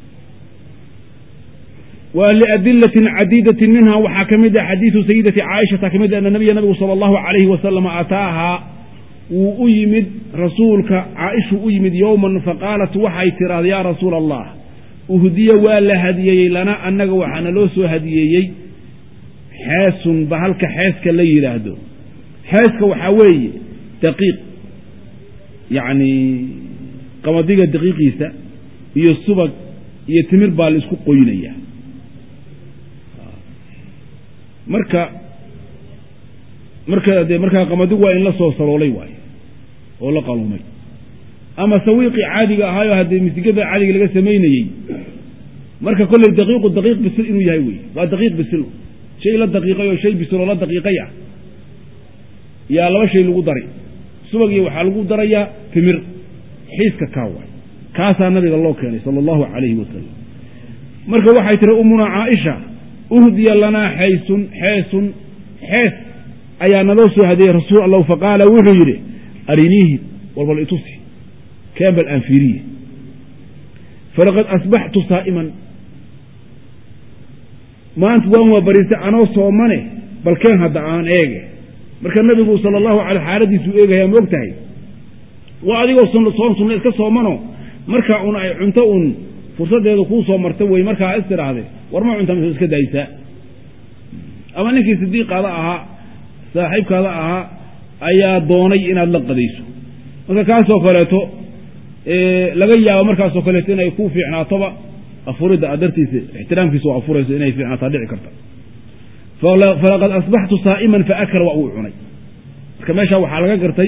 wa liadilatin cadiidatin minha waxaa ka mid ah xadiidu sayidati caaishata ka mid ana nabiya nabigu sala allahu calayhi wasalam ataahaa wuu u yimid rasuulka caaishuu u yimid yowman faqaalat waxay tiraahda yaa rasuula allah uhdiya waa la hadiyeeyey lana annaga waxaana loo soo hadiyeeyey xeesun bahalka xeeska la yidhaahdo xeeska waxaa weeye daqiiq yacni qamadiga daqiiqiisa iyo subag iyo timir baa la isku qoynaya marka marka dee markaa qamadigu waa in la soo saloolay waayo oo la qaluumay ama sawiiqii caadiga ahaayo haddee misigada caadiga laga samaynayey marka kolley daqiiqu daqiiq bisil inuu yahay wey waa daqiiq bisil shay la daqiiqay oo shay bisil oo la daqiiqay ah yaa laba shay lagu daray subag iyo waxaa lagu darayaa timir xiiska kaa waay kaasaa nabiga loo keenay sala allahu calayhi wasalam marka waxay tihi ummuna caaisha uhdiya lanaa xaysun xeesun xees ayaa naloo soo hadiyey rasuul allahu faqaala wuxuu yidhi ariniihi walbal itusi keen bal aan fiiriye falaqad asbaxtu saa'iman maanta waan waa bariistay anoo soomane bal keen hadda aan eege marka nabigu sala allahu alay xaaladiisuu eegayaa ma og tahay waa adigoo soon sunna iska soomano markaa un ay cunto un fursaddeeda kuu soo marta wey markaa is tidhaahde war ma cunta mise iska daysaa ama ninkii sidiiqaada ahaa saaxiibkaada ahaa ayaa doonay inaad la qadayso marka kaasoo kaleeto laga yaabo markaasoo kaleeto inay ku fiicnaatoba afuridda aad dartiisa ixtiraamkiisa oo afurayso inay fiicnaataa dhici karta falaqad asbaxtu saa'iman faakala waa uu cunay marka meeshaa waxaa laga gartay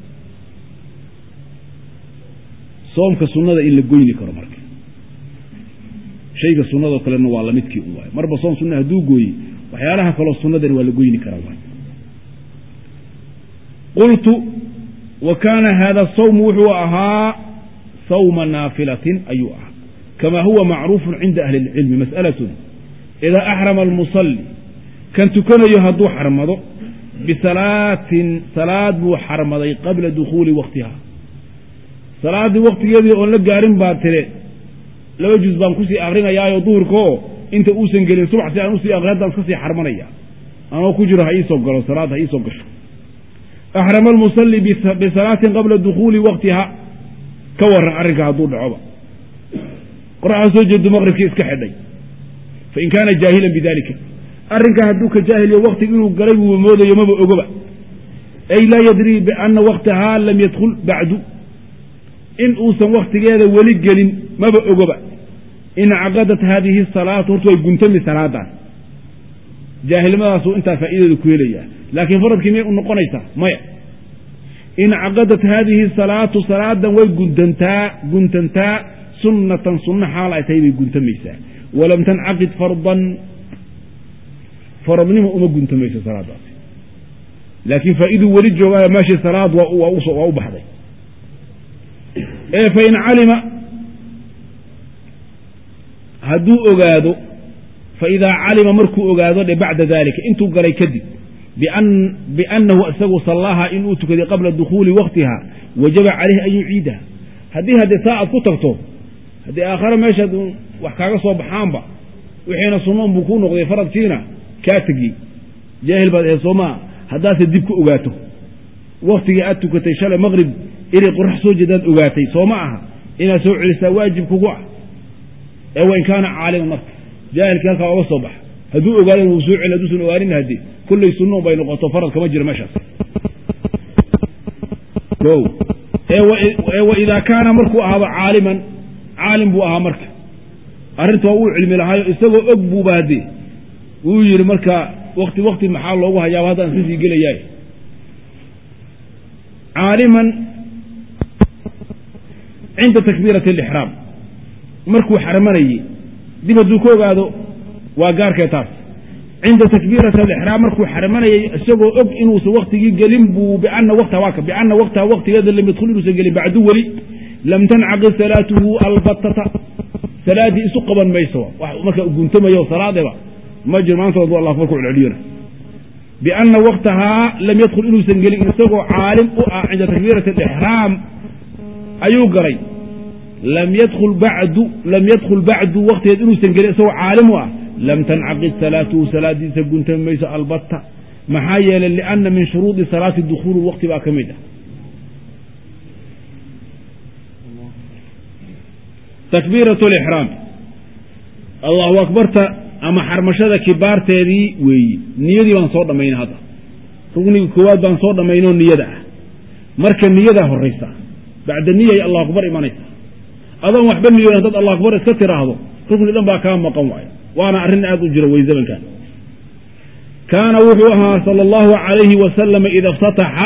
soomka sunnada in la goyni karo marka shayga sunnadoo kalena waa lamidkii un waayo marba soom sunna hadduu gooyey waxyaalaha kaloo sunnadani waa la goyni karaa waay qultu wa kaana hada sawmu wuxuu ahaa sawma naafilatin ayuu ahaa kama huwa macruufun cinda ahli اlcilmi mas'alatun idaa axrama almusalli kan tukanayo hadduu xarmado bisalaatin salaad buu xarmaday qabla dukhuuli waktiha salaaddii waktigeedii oon la gaarin baa tire laba juz baan kusii akrinayaayo duhurkaoo inta uusan gelin subax si aan usii aqri haddaan iska sii xarmanaya anoo ku jiro ha iisoo galo salaad ha iisoo gasho axrama almusalli bisalaatin qabla dukhuuli waktiha ka waran arrinka hadduu dhacoba qoraxda soo jeedo maqribkii iska xidhay fain kaana jaahilan bidalika arrinkaa hadduu ka jaahiliyo waktiga inuu galay buu moodayo maba ogoba ay laa yadrii biana waktahaa lam yadkhul bacdu in uusan waktigeeda weli gelin maba ogoba incaqadat haadihi salaatu horta way guntami salaadaas jaahilnimadaasu intaa faa'iideedu ku helayaa laakiin faradkii miyay u noqonaysaa maya incaqadat haadihi salaatu salaadan way guntantaa guntantaa sunnatan sunno xaal ay tahay bay guntamaysaa walam tancaqid fardan faradnimo uma guntamayso salaadaasi laakiin faa'iiduu weli joogaayo meeshii salaad waa u baxday ee fain calima hadduu ogaado faidaa calima markuu ogaado dhe bacda dalika intuu galay kadib biannahu isagu sallaaha inuu tukaday qabla dukhuuli waktiha wajaba calayhi an yuciidaha haddii haddee saa aad ku tagto haddii aakhare meeshaad wax kaaga soo baxaanba wixiina sunnoon buu kuu noqday faradkiina kaa tegiyey jaahil baad ahayd soomaa haddaase dib ku ogaato waktigii aad tukatay shalay maqrib inay qorax soo jeedaad ogaatay soo ma aha inaad soo celisaa waajib kugu ah ee wain kaana caaliman marka jaahilkii halkaa oga soo baxa hadduu ogaadana wuu soo celi hadduusan ogaanin haddee kullay sunnoon bay noqoto farad kama jira meeshaas o ee waidaa kaana markuu ahaado caaliman caalim buu ahaa marka arrinta waa uu cilmi lahaayo isagoo og buuba haddee wuu yidhi marka wakti wakti maxaa loogu hayaaba haddaan iska sii gelayaay caaliman cinda takbiirati alixraam markuu xarmanayey dib hadduu ka ogaado waa gaarkee taas cinda takbiirati alixraam markuu xarmanayey isagoo og inuusan waktigii gelin buu biana waktaha waaka biana waktaha waktigeeda lam yadkhul inuusan gelin bacdu weli lam tancaqid salaatuhu albatata salaaddii isu qaban mayso marka guntamayo salaadeba ma jiro maanta wadu allah akbar ku celceliyona biana waktahaa lam yadkhul inuusan gelin isagoo caalim u ah cinda takbiirati alixraam ayuu galay lam yadkhul bacdu lam yadkhul bacdu waktigeed inuusan gelin isagoo caalim u ah lam tancaqid salaatuhu salaadiisa guntami mayso albatta maxaa yeelay liana min shuruudi salaati dukhuulu waqti baa ka mid ah takbiirat lixraam allahu akbarta ama xarmashada kibaarteedii weeyi niyadii baan soo dhammaynay hadda rugniga koowaad baan soo dhammaynoo niyada ah marka niyadaa horaysa bacda niyay allah akbar imanaysa adoon waxba niyoon haddaad allah akbar iska tiraahdo rugni dhan baa kaa maqan waayo waana arrin aad u jira wey zamankan kaana wuxuu ahaa sala allahu calayhi wasalama ida ftataxa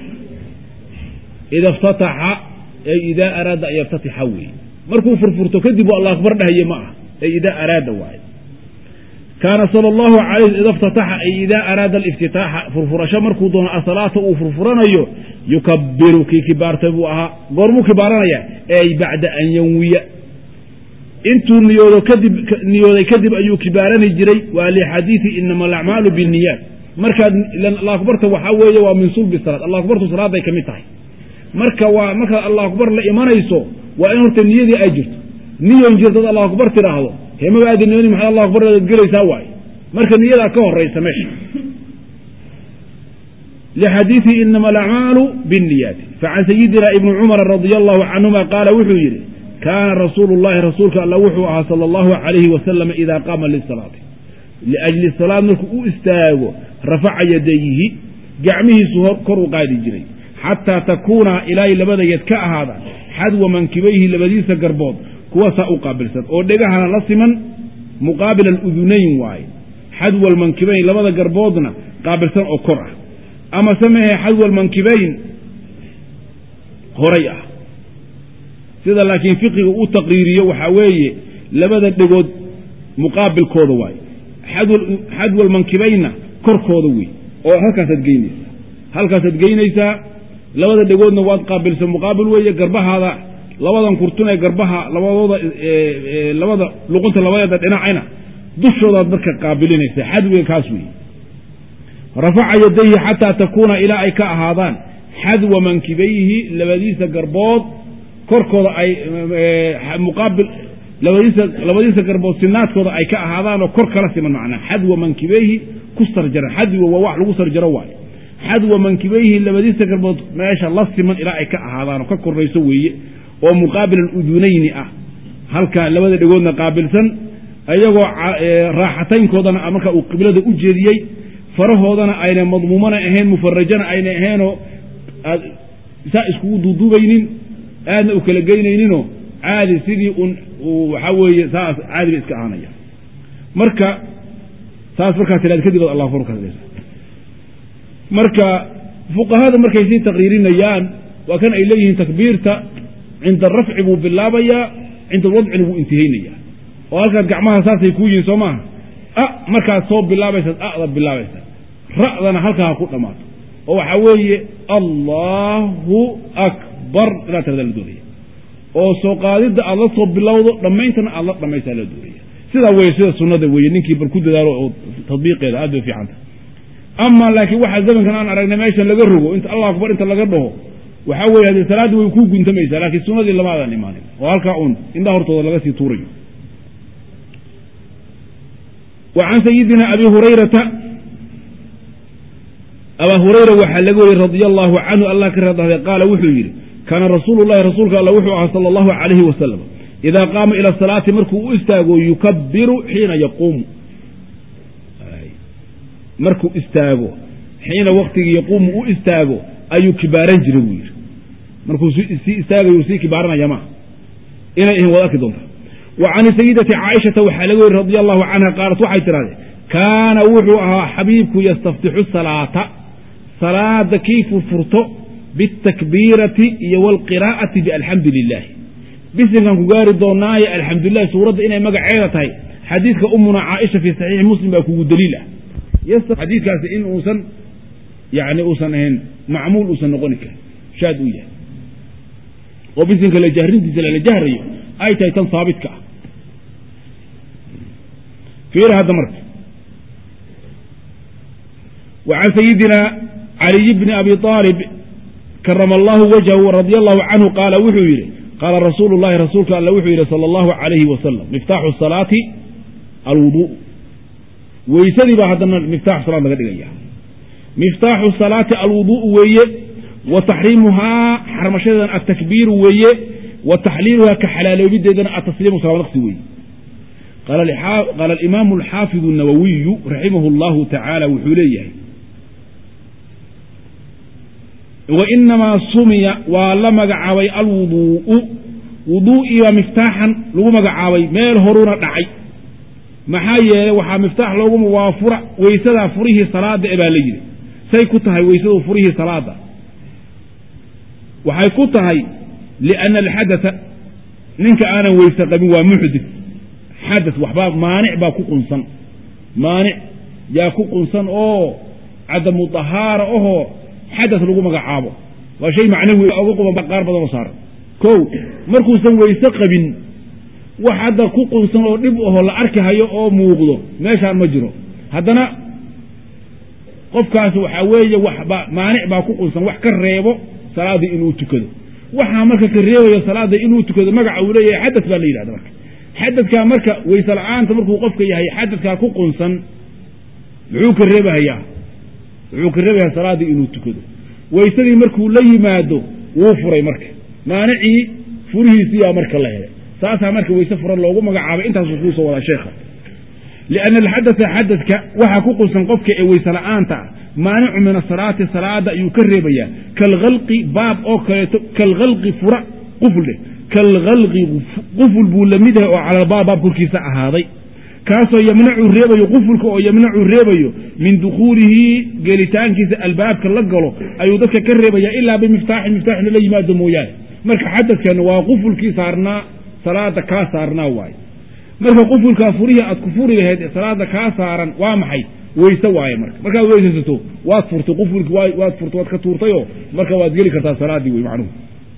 ida iftataxa ay idaa araada an yaftatixa weeye markuu furfurto kadib uu allah akbar dhahaye ma ah ay idaa araada waaye kaana sala allahu calayh ida iftataxa ay idaa araada aliftitaaxa furfurasho markuu doono asalaata uu furfuranayo yukabiru kii kibaartay buu ahaa goormuu kibaaranaya ey bacda an yanwiya intuu niyoodo kadib niyooday kadib ayuu kibaarani jiray waa lixadiidi inama alacmaalu binniyaat markaad allah akbarta waxaa weeye waa min sulbi salaad allah akbartu salaaday ka mid tahay marka waa markaad allah akbar la imanayso waa in horta niyadii ay jirto niyon jirtad allah akbar tiraahdo hemaba aadi nimadii maxaad allah akbar aad gelaysaa waaye marka niyadaa ka horaysa meesha lxadiiثi inama alacmaalu bالniyaati facan sayidina ibni cumara radia allahu canhuma qaala wuxuu yidhi kaana rasuulu llahi rasuulka alla wuxuu ahaa sala allahu calayhi wasalam idaa qaama lisalaati liajli salaad markuu u istaago rafaca yadayhi gacmihiisu kor u qaadi jiray xataa takuuna ilaahay labada yad ka ahaada xadwa mankibayhi labadiisa garbood kuwasaa u qaabilsan oo dhegahana la siman muqaabila aludunayn waaye xadwa almankibayn labada garboodna qaabilsan oo kor ah ama samehe xadwa almankibayn horay ah sida laakiin fiqiga u taqriiriyo waxaa weeye labada dhegood muqaabilkooda waaye xadwa almankibaynna korkooda wey oo halkaasaad geynaysaa halkaasaad geynaysaa labada dhegoodna waad qaabilsan muqaabil weeye garbahaada labadan kurtun ee garbaha labadooda labada luqunta labadeeda dhinacayna dushoodaad marka qaabilinaysaa xadwiga kaas weeye rafaca yadayhi xataa takuuna ilaa ay ka ahaadaan xadwa mankibayhi labadiisa garbood korkooda ay muqaabil labadiisa labadiisa garbood sinaadkooda ay ka ahaadaanoo kor kala siman macnaa xadwa mankibeyhi ku sarjara xadwa waa wax lagu sarjaro waayo xadwa mankibeyhi labadiisa garbood meesha la siman ilaa ay ka ahaadaanoo ka korayso weeye oo muqaabil aludunayni ah halka labada dhegoodna qaabilsan iyagoo raaxataynkoodana marka uu qiblada u jeediyey farahoodana ayna madmuumana ahayn mufarajana ayna ahaynoo aad saa iskugu duuduubaynin aadna u kala geynayninoo caadi sidii un waxaa weeye saas caadi bay iska ahaanaya marka saas markaa tiraad kadib ad allah fur ka marka fuqahada markay sii taqriirinayaan waa kan ay leeyihiin takbiirta cinda arafci buu bilaabayaa cinda alwadcina wuu intihaynayaa oo halkaad gacmaha saasay kuu yihiin soo maaha a markaad soo bilaabaysaad a'da bilaabaysaa ra'dana halkaa ha ku dhammaato oo waxaa weeye allahu akbar inaad tirada la doonaya oo soo qaadidda aad la soo bilowdo dhammayntana aad la dhammaysaa la doonaya sidaa weye sida sunnada weeye ninkii bal ku dadaalo oo tadbiiqeeda aad bay fiicanta ama laakiin waxaa zamankan aan aragnay meeshan laga rogo inta allah akbar inta laga dhaho waxaa weeye haddee salaadda way kuu guntamaysaa laakiin sunnadii lama adan imaanin oo halkaa uun indhaha hortooda laga sii tuurayo wa can sayidina abi hurayrata abaa hurayra waxaa laga wariyey radia allaahu canhu allah ka radahday qaala wuxuu yidhi kaana rasuulu llahi rasuulka alla wuxuu ahaa sala allahu calayhi wasalam idaa qaama ila asalaati markuu u istaago yukabiru xiina yaquumu markuu istaago xiina waktigii yaquumu u istaago ayuu kibaaran jiray buu yidhi markuu sii istaagayu sii kibaaranaya maa inay ihin wad arki doonta wa can sayidati caaishata waxaa laga weri radi allahu canha qaalat waxay tidhahdee kaana wuxuu ahaa xabiibku yastaftixu salaata salaada kii furfurto bitakbiirati iyo waalqiraa'ati bialxamdu lilaahi bisinkan ku gaari doonaaye alxamdulilahi suuradda inay magaceeda tahay xadiidka umuna caaisha fii saxiixi muslim baa kugu daliil ah xadiidkaasi in uusan yani uusan ahayn macmuul uusan noqoni karin shaad uu yahay oo bisinka la jahrintiisa lala jahrayo ay tahay tan haabitka ah fiira hadda marka wa can sayidina caliy bni abi aalib karama allahu wajhahu radia allahu canhu qaala wuxuu yidhi qaala rasuulu llahi rasuulka alla wuxuu yidhi sala allahu calayhi wasalam miftaaxu salaati alwudu weysadii baa haddana miftaaxu salaad laga dhigaya miftaaxu salaati alwudu'u weeye wa taxriimuhaa xarmashadeedana atakbiiru weeye wa taxliiluhaa ka xalaaloobideedana atasliimu salaamnaqsi weeye qaala alimaamu alxaafidu الnawawiyu raximahu اllahu tacaala wuxuu leeyahay wainamaa sumiya waa la magacaabay alwuduu'u wuduu'ii baa miftaaxan lagu magacaabay meel horuuna dhacay maxaa yeelay waxaa miftaax looguma waa fura weysadaa furihii salaada e baa la yidhi say ku tahay weysadu furihii salaada waxay ku tahay lianna alxadaa ninka aanan weyse qabin waa muxdit xadas waxbaa maanic baa ku qunsan maanic yaa ku qunsan oo cadamu dahaara ahoo xadas lagu magacaabo waa shay macnawi oga quban qaar badan oo saaran kow markuusan weyse qabin wax hadda ku qunsan oo dhib aho la arki hayo oo muuqdo meeshaan ma jiro haddana qofkaas waxaa weeye waxba maanic baa ku qunsan wax ka reebo salaadii inuu tukado waxaa marka ka reebayo salaada inuu tukado magaca uu leeyahay xadas baa la yidhahda marka xadadkaa marka weyse la-aanta markuu qofka yahay xadadkaa ku qunsan muxuu ka reebahayaa wuxuu ka reebayaa salaaddii inuu tukado weysadii markuu la yimaado wuu furay marka maanicii furihiisiyaa marka la helay saasaa marka weyse furan loogu magacaabay intaasuu kuu soo wadaa sheekha lianna alxadasa xadadka waxaa ku qunsan qofka ee weyse la-aanta ah maanicu min asalaati salaada ayuu ka reebayaa kalhalqi baab oo kaleeto kalhalqi fura qufldhe kalhalqi quful buu la mid yahay oo calalbaab baab korkiisa ahaaday kaasoo yamnacu reebayo qufulka oo yamnacu reebayo min dukhuulihi gelitaankiisa albaabka la galo ayuu dadka ka reebaya ilaa bimiftaaxin miftaaxin lala yimaado mooyaane marka xadadkan waa qufulkii saarnaa salaada kaa saarnaa waaye marka qufulkaa furihii aad ku furi lahayd ee salaada kaa saaran waa maxay weyse waaye marka markaad weysaysato waad furtay qufulki waad furtay waad ka tuurtayoo marka waad geli kartaa salaaddii wey macnuhu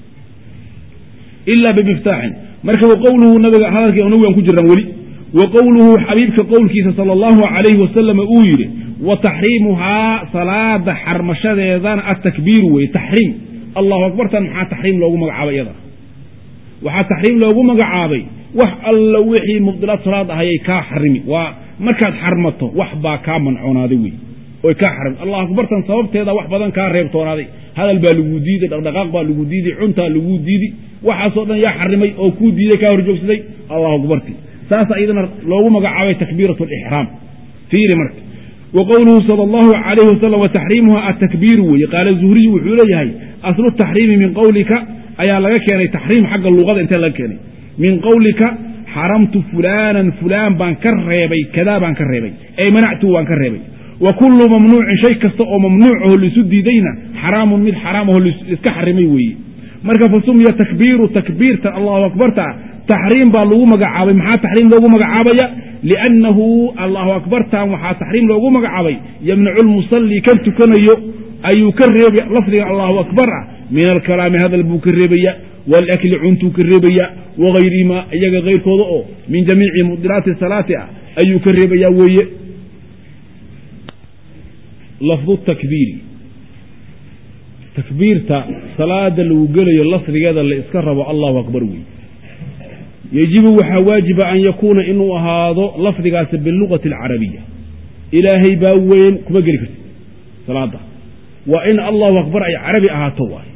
ilaa bimiftaaxin marka wa qowluhu nabiga hadalkii nabigan ku jiraan weli wa qowluhu xabiibka qowlkiisa sala allahu calayhi wasalam uu yidhi wa taxriimuhaa salaada xarmashadeedana atakbiiru weye taxriim allahu akbartan maxaa taxriim loogu magacaabay iyada waxaa taxriim loogu magacaabay wax alla wixii mubdilaad salaad ahayay kaa xarimi waa markaad xarmato wax baa kaa mancoonaaday wey oy kaa xarimi allah akbartan sababteeda wax badan kaa reebtoonaaday hadal baa lagu diiday dhaqdhaqaaq baa lagu diiday cuntaa lagu diidi waxaasoo dhan yaa xarimay oo kuu diiday kaa horjoogsaday allahu akbarti saasa iyadana loogu magacaabay takbiirat lixraam fiiri marka wa qowluhu sal allahu alayhi wasalam wa taxriimuha atakbiiru weye qaala zuhriyu wuxuu leeyahay aslu taxriimi min qowlika ayaa laga keenay taxriim xagga luqada intee laga keenay min qowlika xaramtu fulaanan fulaan baan ka reebay kadaa baan ka reebay ay manactu waan ka reebay wa kullu mamnuucin shay kasta oo mamnuucaho laisu diidayna xaraamun mid xaraamaho laiska xarimay weeye marka fa sumiya takbiiru takbiirta allahu akbarta taxriim baa lagu magacaabay maxaa taxriim loogu magacaabaya liannahu allahu akbartan waxaa taxriim loogu magacaabay yamnacu lmusalli kan tukanayo ayuu ka reebay lafdiga allahu akbar ah min alkalaami hadal buu ka reebaya waalakli cuntuu ka reebaya wagayrihima iyaga kayrkooda oo min jamiici mudilaati salaati ah ayuu ka reebaya weeye lafdu takbiiri takbiirta salaada lagu gelayo lafdigeeda la iska rabo allahu akbar wey yejibu waxaa waajiba an yakuuna inuu ahaado lafdigaasi bilugati alcarabiya ilaahay baa weyn kuma geli kartid salaada waa in allahu akbar ay carabi ahaato waay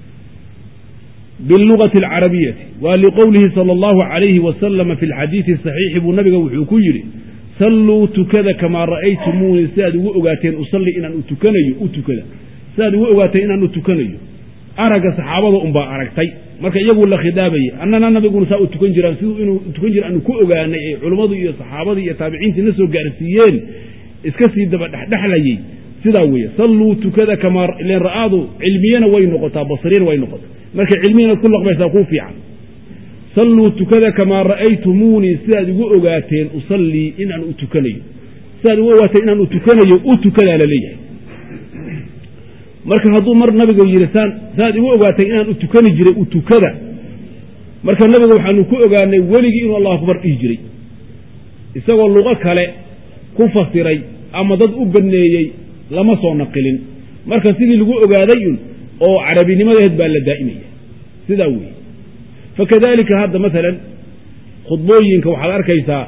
bilugati alcarabiyati waa liqowlihi sala allahu calayhi wasalama fi lxadiidi saxiixi buu nabiga wuxuu ku yidhi salluu tukada kamaa ra'aytumuuni sidaad ugu ogaateen usalli inaan u tukanayo u tukada sidaad ugu ogaateen inaan u tukanayo aragga saxaabada unbaa aragtay marka iyaguu la khidaabayay annana nabiguna saa u tukan jiraan siduu inuu tukan jira aanu ku ogaanay ay culummadu iyo saxaabadii iyo taabiciintii na soo gaarsiiyeen iska sii daba dhexdhexlayey sidaa weeye salluu tukada kamaa ilen ra'aadu cilmiyana way noqotaa basriyana way noqotaa marka cilmiyanaad ku laqbaysaa kuu fiican salluu tukada kamaa ra'aytumuunii sidaad igu ogaateen usallii inaan u tukanayo sidaad igu ogaateen inaan u tukanayo u tukadaa la leeyahay marka hadduu mar nabiga yidhi saan saad igu ogaatay inaan u tukani jiray u tukada marka nabiga waxaanu ku ogaanay weligii inuu allahu akbar dhihi jiray isagoo luqo kale ku fasiray ama dad u baneeyey lama soo naqilin marka sidii lagu ogaaday un oo carabinimadeed baa la daa'imaya sidaa weeye fakadalika hadda maalan khudbooyinka waxaad arkaysaa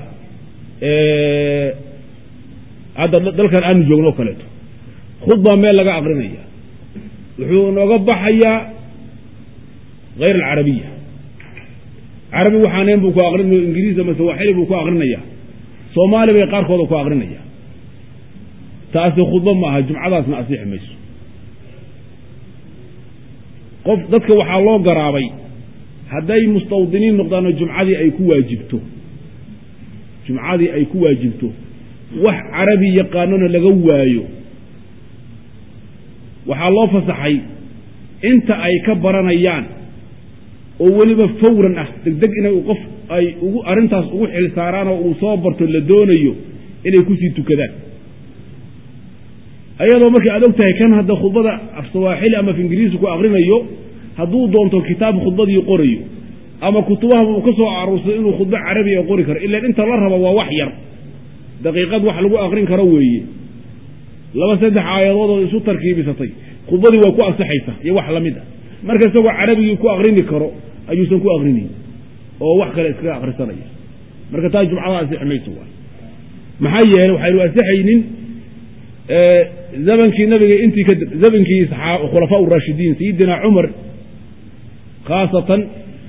hadda dalkan aanu joogno o kaleeto khudbaa meel laga aqrinaya wuxuu nooga baxayaa hayr alcarabiya carabi waxaaneen buu ku aqrinaya ingiriis ama sawaaxili buu ku aqrinaya soomaali bay qaarkooda ku aqrinaya taasi khudba ma aha jumcadaasna asixi mayso qof dadka waxaa loo garaabay hadday mustawdiniin noqdaanoo jumcadii ay ku waajibto jumcadii ay ku waajibto wax carabi yaqaanona laga waayo waxaa loo fasaxay inta ay ka baranayaan oo weliba fawran ah degdeg inay qof ay ugu arrintaas ugu xilsaaraan oo uu soo barto la doonayo inay kusii tukadaan ayadoo markii aad og tahay kan hadda khudbada af sawaaxili ama af ingiriisi ku aqrinayo hadduu doonto kitaab khudbadii qorayo ama kutubahaba uu ka soo aruursado inuu khudbo carabiga qori karo ilaan inta la rabo waa wax yar daqiiqad wax lagu aqrin karo weeye laba saddex aayadoodoo isu tarkiibisatay khudbadii waa ku ansaxaysa iyo wax lamid a marka isagoo carabigii ku aqrini karo ayuusan ku aqrinayn oo wax kale iskaga akrisanaya marka taa jumcada ansixi mayso waay maxaa yeele waxaynu ansixaynin zamankii nabiga intii ka zamankii khulafaa raashidiin sayidina cumar khaasatan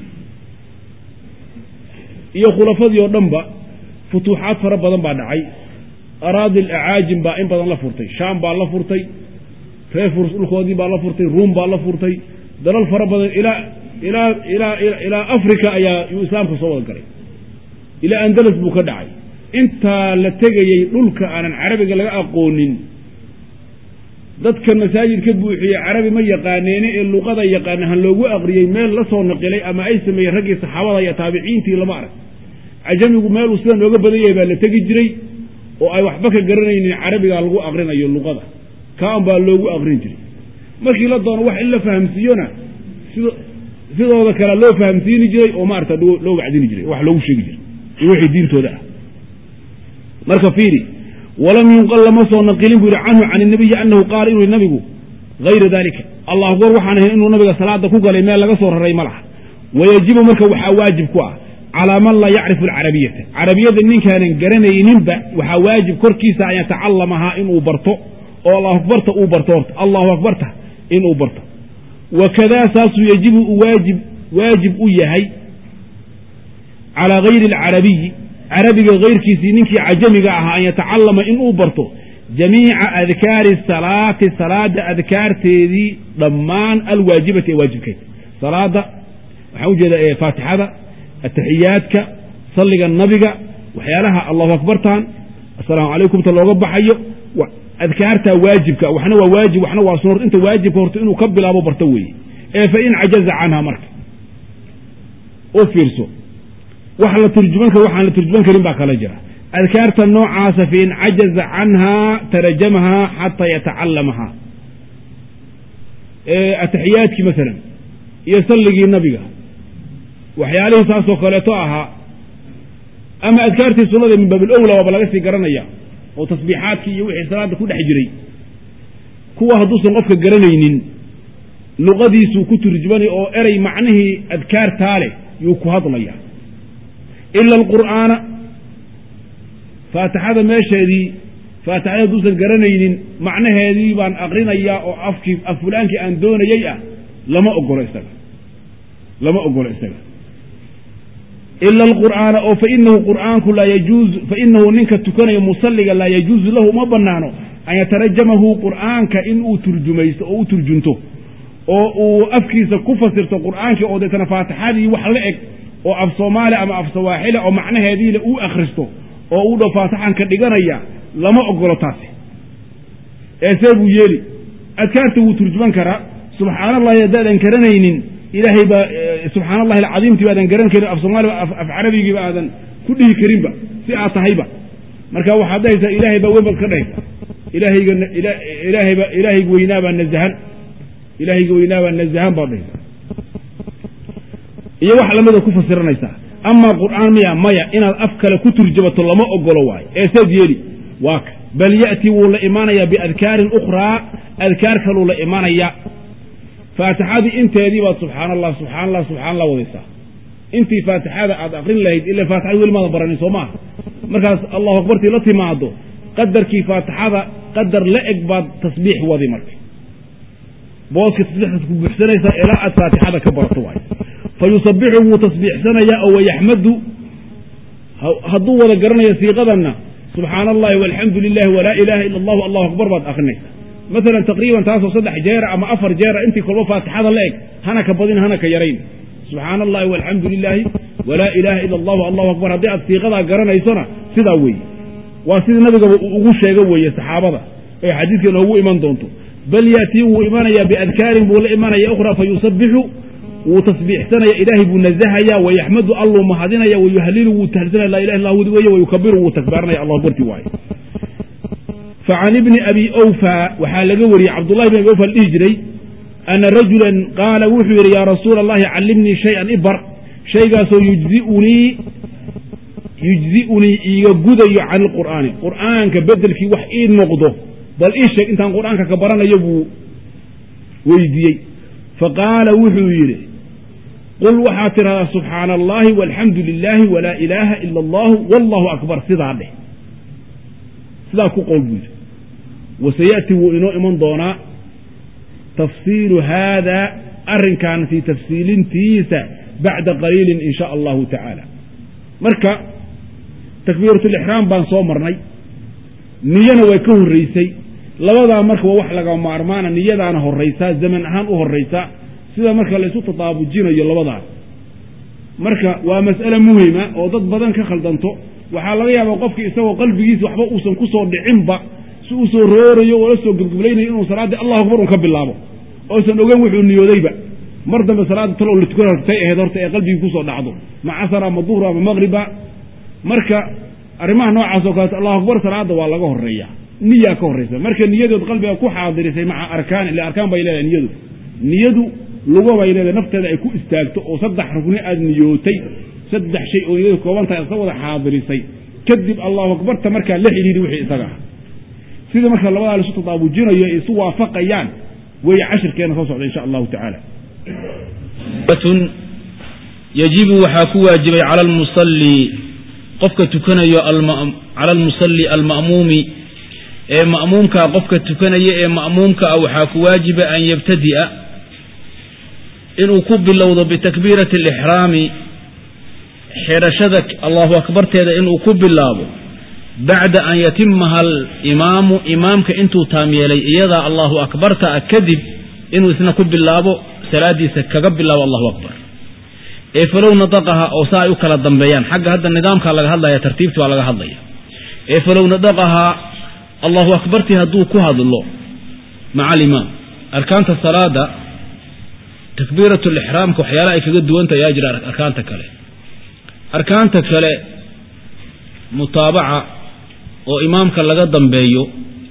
iyo khulafadii oo dhanba futuuxaad fara badan baa dhacay araadi alacaajim baa in badan la furtay shaam baa la furtay reer furs dhulkoodii baa la furtay ruum baa la furtay dalal fara badan ilaa ilaa ilaa ilaa africa ayaa yuu islaamka soo wada galay ilaa andalus buu ka dhacay intaa la tegayey dhulka aanan carabiga laga aqoonin dadka masaajid ka buuxiyey carabi ma yaqaaneene ee luqada yaqaana han loogu aqriyey meel la soo naqilay ama ay sameeyeen raggii saxaabada iyo taabiciintii lama arag cajamigu meeluu sida nooga badan yahay baa la tegi jiray oo ay waxba ka garanaynin carabiga lagu aqrinayo luqada kaan baa loogu aqrin jiray markii la doono wax in la fahamsiiyona sidooda kale loo fahamsiini jiray oo maarata loo wacdini jiray wax loogu sheegi jiray iyo wixii diintooda ah marka fiiri walam yunqal lama soo naqilin buu yihi canhu can inabiyi anahu qaala inuu nabigu hayra dalika allah akbar waxaan ahayn inuu nabiga salaada ku galay meel laga soo raray ma laha wayajibu marka waxaa waajib ku ah calaa man laa yacrifu alcarabiyata carabiyada ninkaanan garanayninba waxaa waajib korkiisa an yatacalamahaa inuu barto oo allahu akbarta uu barto horta allahu akbarta inuu barto wakadaa saasuu yajibu uu waajib waajib u yahay calaa gayri alcarabiyi carabiga hayrkiisii ninkii cajamiga ahaa an yatacalama inuu barto jamiica adkaari salaati salaada adkaarteedii dhammaan alwaajibati ee waajibkeed salaada waxaan ujeeda faatixada ataxiyaadka salliga nabiga waxyaalaha allahu akbartan assalaamu calaykumta looga baxayo adkaarta waajibka waxna waa waajib waxna waa sunor inta waajibka horta inuu ka bilaabo barto weeye ee fa in cajaza canha marka u fiirso wax la turjuman karo waxaan la turjuman karin baa kala jira adkaarta noocaasa fa in cajaza canhaa tarajamahaa xataa yatacalamahaa ataxiyaadkii masalan iyo salligii nabiga waxyaalihii saasoo kaleeto ahaa ama adkaartii sunnada min baab ilowla waaba laga sii garanaya oo tasbiixaadkii iyo wixii salaada ku dhex jiray kuwa hadduusan qofka garanaynin luqadiisuu ku turjumanay oo erey macnihii adkaartaa leh yuu ku hadlaya ila alqur'aana faatixada meesheedii faatixada hadduusan garanaynin macnaheedii baan aqrinayaa oo afkii af fulaankii aan doonayey ah lama ogolo isaga lama ogolo isaga ila alqur'aana oo fainahu qur'aanku laa yajuuzu fainahu ninka tukanaya musalliga laa yajuuzu lahu uma banaano an yatarajamahu qur'aanka inuu turjumaysto oo u turjunto oo uu afkiisa ku fasirto qur'aankii oo deetana faatixadii wax la eg oo af soomaali ama af sawaaxili oo macnaheediile uu akhristo oo uu dho faatixan ka dhiganaya lama ogolo taasi eesee buu yeeli adkaarta wuu turjuman karaa subxaana allahi haddaadan garanaynin ilaahay baa subxaana allahi alcadiimtii baadan garan karin af soomaaliba af carabigiiba aadan ku dhihi karinba si aad tahayba marka waxaad dhahaysaa ilaahay baa weyn baad ka dhahaysa ilaahayga ilaahayba ilaahayga weynaabaa nazahan ilaahayga weynaabaa nazahan baad dhahaysa iyo wax lamida ku fasiranaysaa amaa qur'aan miya maya inaad af kale ku turjamato lama ogolo waayo ee seed yeeli waa ka bal ya'tii wuu la imaanayaa biadkaarin ukhraa adkaar kaluu la imaanayaa faatixadii inteedii baad subxaana allah subxana allah subxana allah wadaysaa intii faatixada aad aqrin lahayd ila faatixada weli maadan baranin soo maaha markaas allahu akbartii la timaado qadarkii faatixada qadar la eg baad tasbiix wadi marka booska tasbiixdaas ku buuxsanaysaa ilaa aad faatixada ka barato waayo fa yusabixu wuu tasbiixsanayaa oo wayaxmadu hadduu wada garanayo siiqadanna subxaana allahi walxamdu lilahi walaa ilaaha ila allahu allahu akbar baad akrinaysaa maalan taqriiban taasoo saddex jeera ama afar jeera intii kolba faatixada la eg hana ka badin hana ka yarayn subxaana allahi walxamdu lilaahi walaa ilaaha ila allahu allahu akbar haddii aad siiqadaa garanaysona sidaa weeye waa sidii nabigaba uu ugu sheego weeye saxaabada ee xadiidka noogu iman doonto bal yaatii wuu imanayaa biadkaarin buu la imanaya ukhra fa yusabixu wuu tasbiixsanaya ilaahay buu nazahaya wayaxmadu alluu mahadinaya wayuhalilu wuu tahlsanaya laa ilaha illa hu weye wayukabiru wuu takbaaranaya allah akbarti waaye facan ibni abi awfa waxaa laga wariyey cabdullahi bn abi awfa la dhihi jiray ana rajulan qaala wuxuu yidhi yaa rasuula allahi callimnii shay-an ibar shaygaasoo yujziunii yujzi'unii iiga gudayo can ilqur'aani qur'aanka bedelkii wax ii noqdo bal ii sheeg intaan qur'aanka ka baranayo buu weydiiyey faqaala wuxuu yidhi qul waxaad tidhahdaa subxaana allahi walxamdu lilaahi walaa ilaaha ila allahu wallahu akbar sidaa dheh sidaa ku qowl buu yidhi wasaya'ti wuu inoo iman doonaa tafsiilu haada arrinkan sii tafsiilintiisa bacda qaliilin in sha allahu tacaala marka takbiiratulixraam baan soo marnay niyana way ka horraysay labadaa marka waa wax laga maarmaana niyadaana horraysaa zaman ahaan u horraysaa sida marka laysu tataabujinayo labadaas marka waa mas'ale muhima oo dad badan ka khaldanto waxaa laga yaabaa qofki isagoo qalbigiisa waxba uusan ku soo dhicinba si uu soo roorayo oo la soo gebgablaynayo inuu salaaddii allahu akbar un ka bilaabo oosan ogan wuxuu niyoodayba mar dambe salaadda tal oo la tukan hortay ahayd horta ee qalbigii kusoo dhacdo ma casar ama duhur ama maqriba marka arrimaha noocaas oo kaleeto allahu akbar salaadda waa laga horreeya niyaa ka horraysa marka niyadood qalbiga ku xaadirisay maca arkaan ila arkaan bay leedahay niyadu niyadu lugo bay leedahay nafteeda ay ku istaagto oo saddex rugni aad niyootay saddex shay oo niyadu koobantahay isa wada xaadirisay kadib allahu akbarta markaa la xidhiiri wixii isaga ah sida marka labadaa laisu tadaabujinayo ay isu waafaqayaan weeye cashirkeena soo socda insha allahu tacaala yajibu waxaa ku waajibay cala almusalli qofka tukanayo cala almusalli alma'muumi ee ma'muumkaa qofka tukanaya ee ma'muumka ah waxaa ku waajiba an yabtadi'a inuu ku bilowdo bitakbiirati alixraami xidhashada allahu akbarteeda inuu ku bilaabo bacda an yatimaha alimaamu imaamka intuu taam yeelay iyadaa allahu akbarta ah kadib inuu isna ku bilaabo salaadiisa kaga bilaabo allahu akbar ee falow nadaqaha oo saa ay u kala dambeeyaan xagga hadda nidaamkaa laga hadlaya tartiibti baa laga hadlaya ee falow nadaqahaa allahu akbartii hadduu ku hadlo maca alimaam arkaanta salaada takbiirat lixraamka waxyaalaha ay kaga duwanta ayaa jira arkaanta kale arkaanta kale mutaabaca oo imaamka laga dambeeyo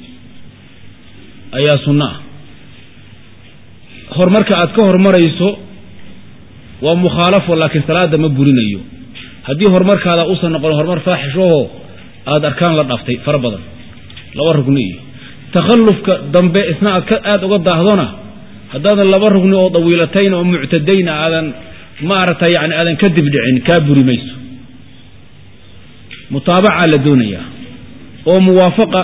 ayaa sunno ah horumarka aad ka hormarayso waa mukhaalafo laakiin salaada ma burinayo haddii horumarkaada uusan noqon horumar faaxishahoo aada arkaan la dhaaftay fara badan laba rugni iyo takhallufka dambe isna aad ka aada uga daahdona haddaadan laba rugni oo dawiilatayn oo muctadayna aadan maaragtay yani aadan ka dibdhicin kaa buri mayso mutaabacaa la doonayaa oo muwaafaqa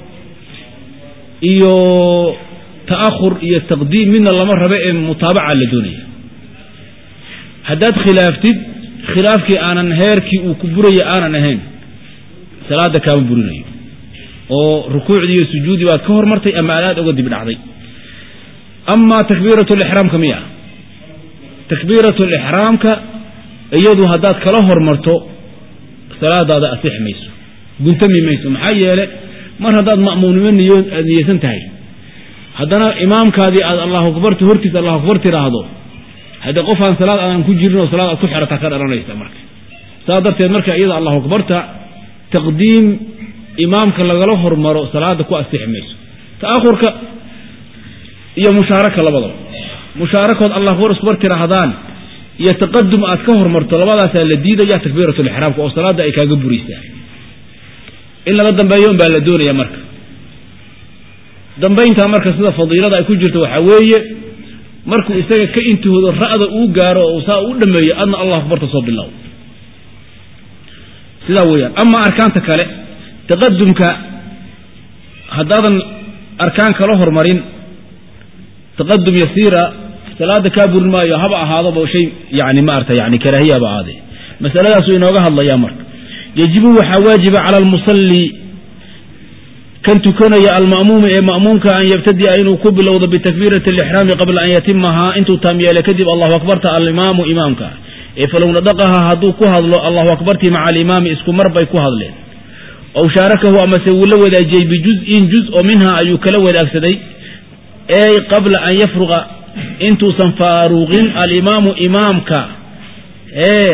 iyo ta'ahur iyo taqdiim midna lama rabe ee mutaabacaa la doonaya haddaad khilaaftid khilaafkii aanan heerkii uu ku buraya aanan ahayn salaada kaama burinayo oo rukuucdii iyo sujuudii baad ka hormartay ama aad aad uga dib dhacday amaa takbiirat lixraamka miya takbiirat lixraamka iyadu haddaad kala hormarto salaadaada asix mayso guntami mayso maxaa yeele mar haddaad ma'muumnimo niyo aad niyeysan tahay haddana imaamkaadii aad allahu akbarti hortiisa allahu akbar tiraahdo haddee qof aan salaad aadan ku jirin oo salaad aad ku xerataa ka dhalanaysa marka saas darteed marka iyada allahu akbarta taqdiim imaamka lagala hormaro salaada ku asixi mayso ta'ahurka iyo mushaaraka labadaba mushaarakood allah akbar iskubar tiraahdaan iyo taqadum aad ka hormarto labadaasaa la diidaya takbiirat lixraamka oo salaada ay kaaga buraysaa in laga dambeeyo un baa la doonaya marka dambayntaa marka sida fadiilada ay ku jirto waxaa weeye markuu isaga ka intihoodo ra'da uu gaaro oo saa u dhameeyo adna allah akbarta soo bilow sidaa weeyaan amaa arkaanta kale taqadumka haddaadan arkaan kala hormarin taqadum yasiira salaada kaa burin maayo haba ahaadaba shay yani maarata yani karaahiyaba ahaade masaladaasuu inooga hadlayaa marka yajibu waxaa waajiba cala almusalli kan tukanaya alma'muumi ee ma'muumka an yabtadi'a inuu ku bilowdo bitakbiirati alixraami qabla an yatimahaa intuu taam yeele kadib allahu akbarta alimaamu imaamka ee falow nadaqaha hadduu ku hadlo allahu akbartii maca alimaami isku mar bay ku hadleen ow shaarakahu amase wuu la wadaajiyey bijuz'in juz oo minha ayuu kala wadaagsaday ey qabla an yafruqa intuusan faaruqin alimaamu imaamka ee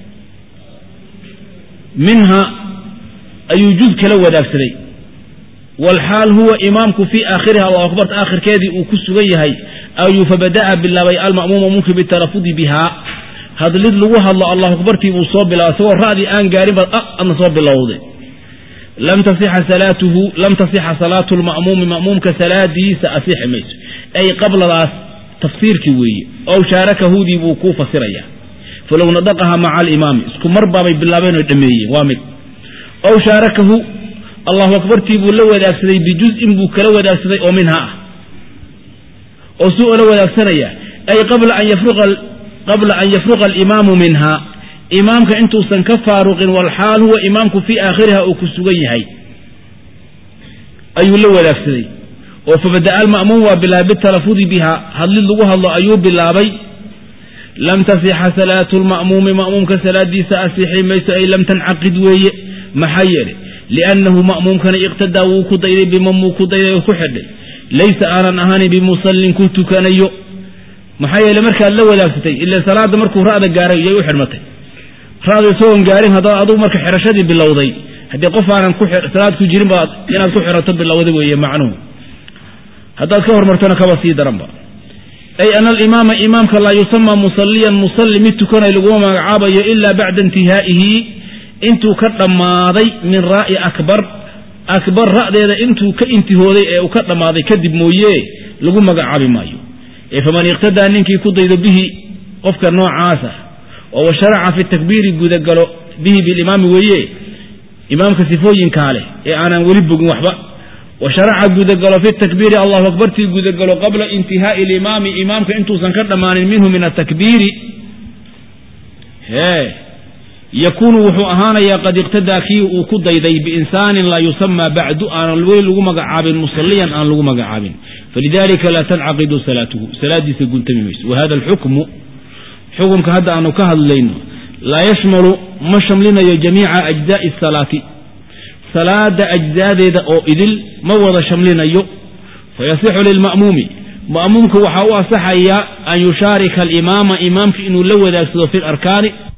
minha ayuu juz kala wadaagsaday walxaal huwa imaamku fii aakhiriha allahu akbarta aakhirkeedii uu ku sugan yahay ayuu fabada'a bilaabay alma'muum ma'muumki bitalafudi bihaa hadlid lagu hadlo allahu akbartii buu soo bilaabay isagoo ra'dii aan gaarin baad adna soo bilowday lam tasixa salaatuhu lam tasixa salaatu lma'muumi ma'muumka salaadiisa asixi mayso ay qabladaas tafsiirkii weeye ow shaarakahudii buu kuu fasiraya falow nadaqaha maca alimaami isku mar baabay bilaabeen oo dhameeyeen waa mid ow shaarakahu allahu akbartii buu la wadaagsaday bijuz'in buu kala wadaagsaday oo minha ah oo suu ola wadaagsanaya ay qabla an yafruqa qabla an yafruqa alimaamu minha imaamka intuusan ka faaruqin walxaal huwa imaamku fii aakhiriha uu ku sugan yahay ayuu la wadaagsaday oo fabada'a alma'muum waa bilaabay bitalafudi biha hadlid lagu hadlo ayuu bilaabay lam tasixa salaatu lma'muumi ma'muumka salaadiisa asixi mayso ay lam tancaqid weeye maxaa yeelay liannahu ma'muumkana iqtadaa wuu ku dayday biman wuu ku dayday oo ku xidhay laysa aanan ahanin bimusallin ku tukanayo maxaa yeele markaad la wadaagsatay ila salaada markuu ra'da gaaray yay u xidhmatay ra'da isagoon gaarin haddaba adugu marka xidhashadii bilowday haddii qof aanan salaad ku jirin baad inaad ku xidhato bilowda weeye macnuhu haddaad ka hormartona kaba sii daranba ay ana alimaama imaamka laa yusama musalliyan musalli mid tukanay laguma magacaabayo ilaa bacda intihaa'ihi intuu ka dhammaaday min raa'i akbar akbar ra'deeda intuu ka intihooday ee uu ka dhammaaday kadib mooye lagu magacaabi maayo ee faman iqtadaa ninkii ku daydo bihi qofka noocaasa oo washaraca fi takbiiri gudagalo bihi bilimaami weeye imaamka sifooyinkaa leh ee aanan weli bogin waxba washaraca gudagalo fi takbiiri allahu akbartii gudagalo qabla intihaa'i alimaami imaamka intuusan ka dhammaanin minhu min atakbiiri hee yakuunu wuxuu ahaanayaa qad iqtadaa kii uu ku dayday biinsaanin laa yusamaa bacdu aanan weli lagu magacaabin musalliyan aan lagu magacaabin falidalika laa tancaqidu salaatuhu salaadiisa guntami mayso wahada alxukmu xukumka hadda aanu ka hadlayno laa yashmalu ma shamlinayo jamiica ajzaai asalaati salaada ajzaadeeda oo idil ma wada shamlinayo fayasixu lilma'muumi ma'muumka waxaa u asaxaya an yushaarika alimaama imaamka inuu la wadaagsado fi larkaani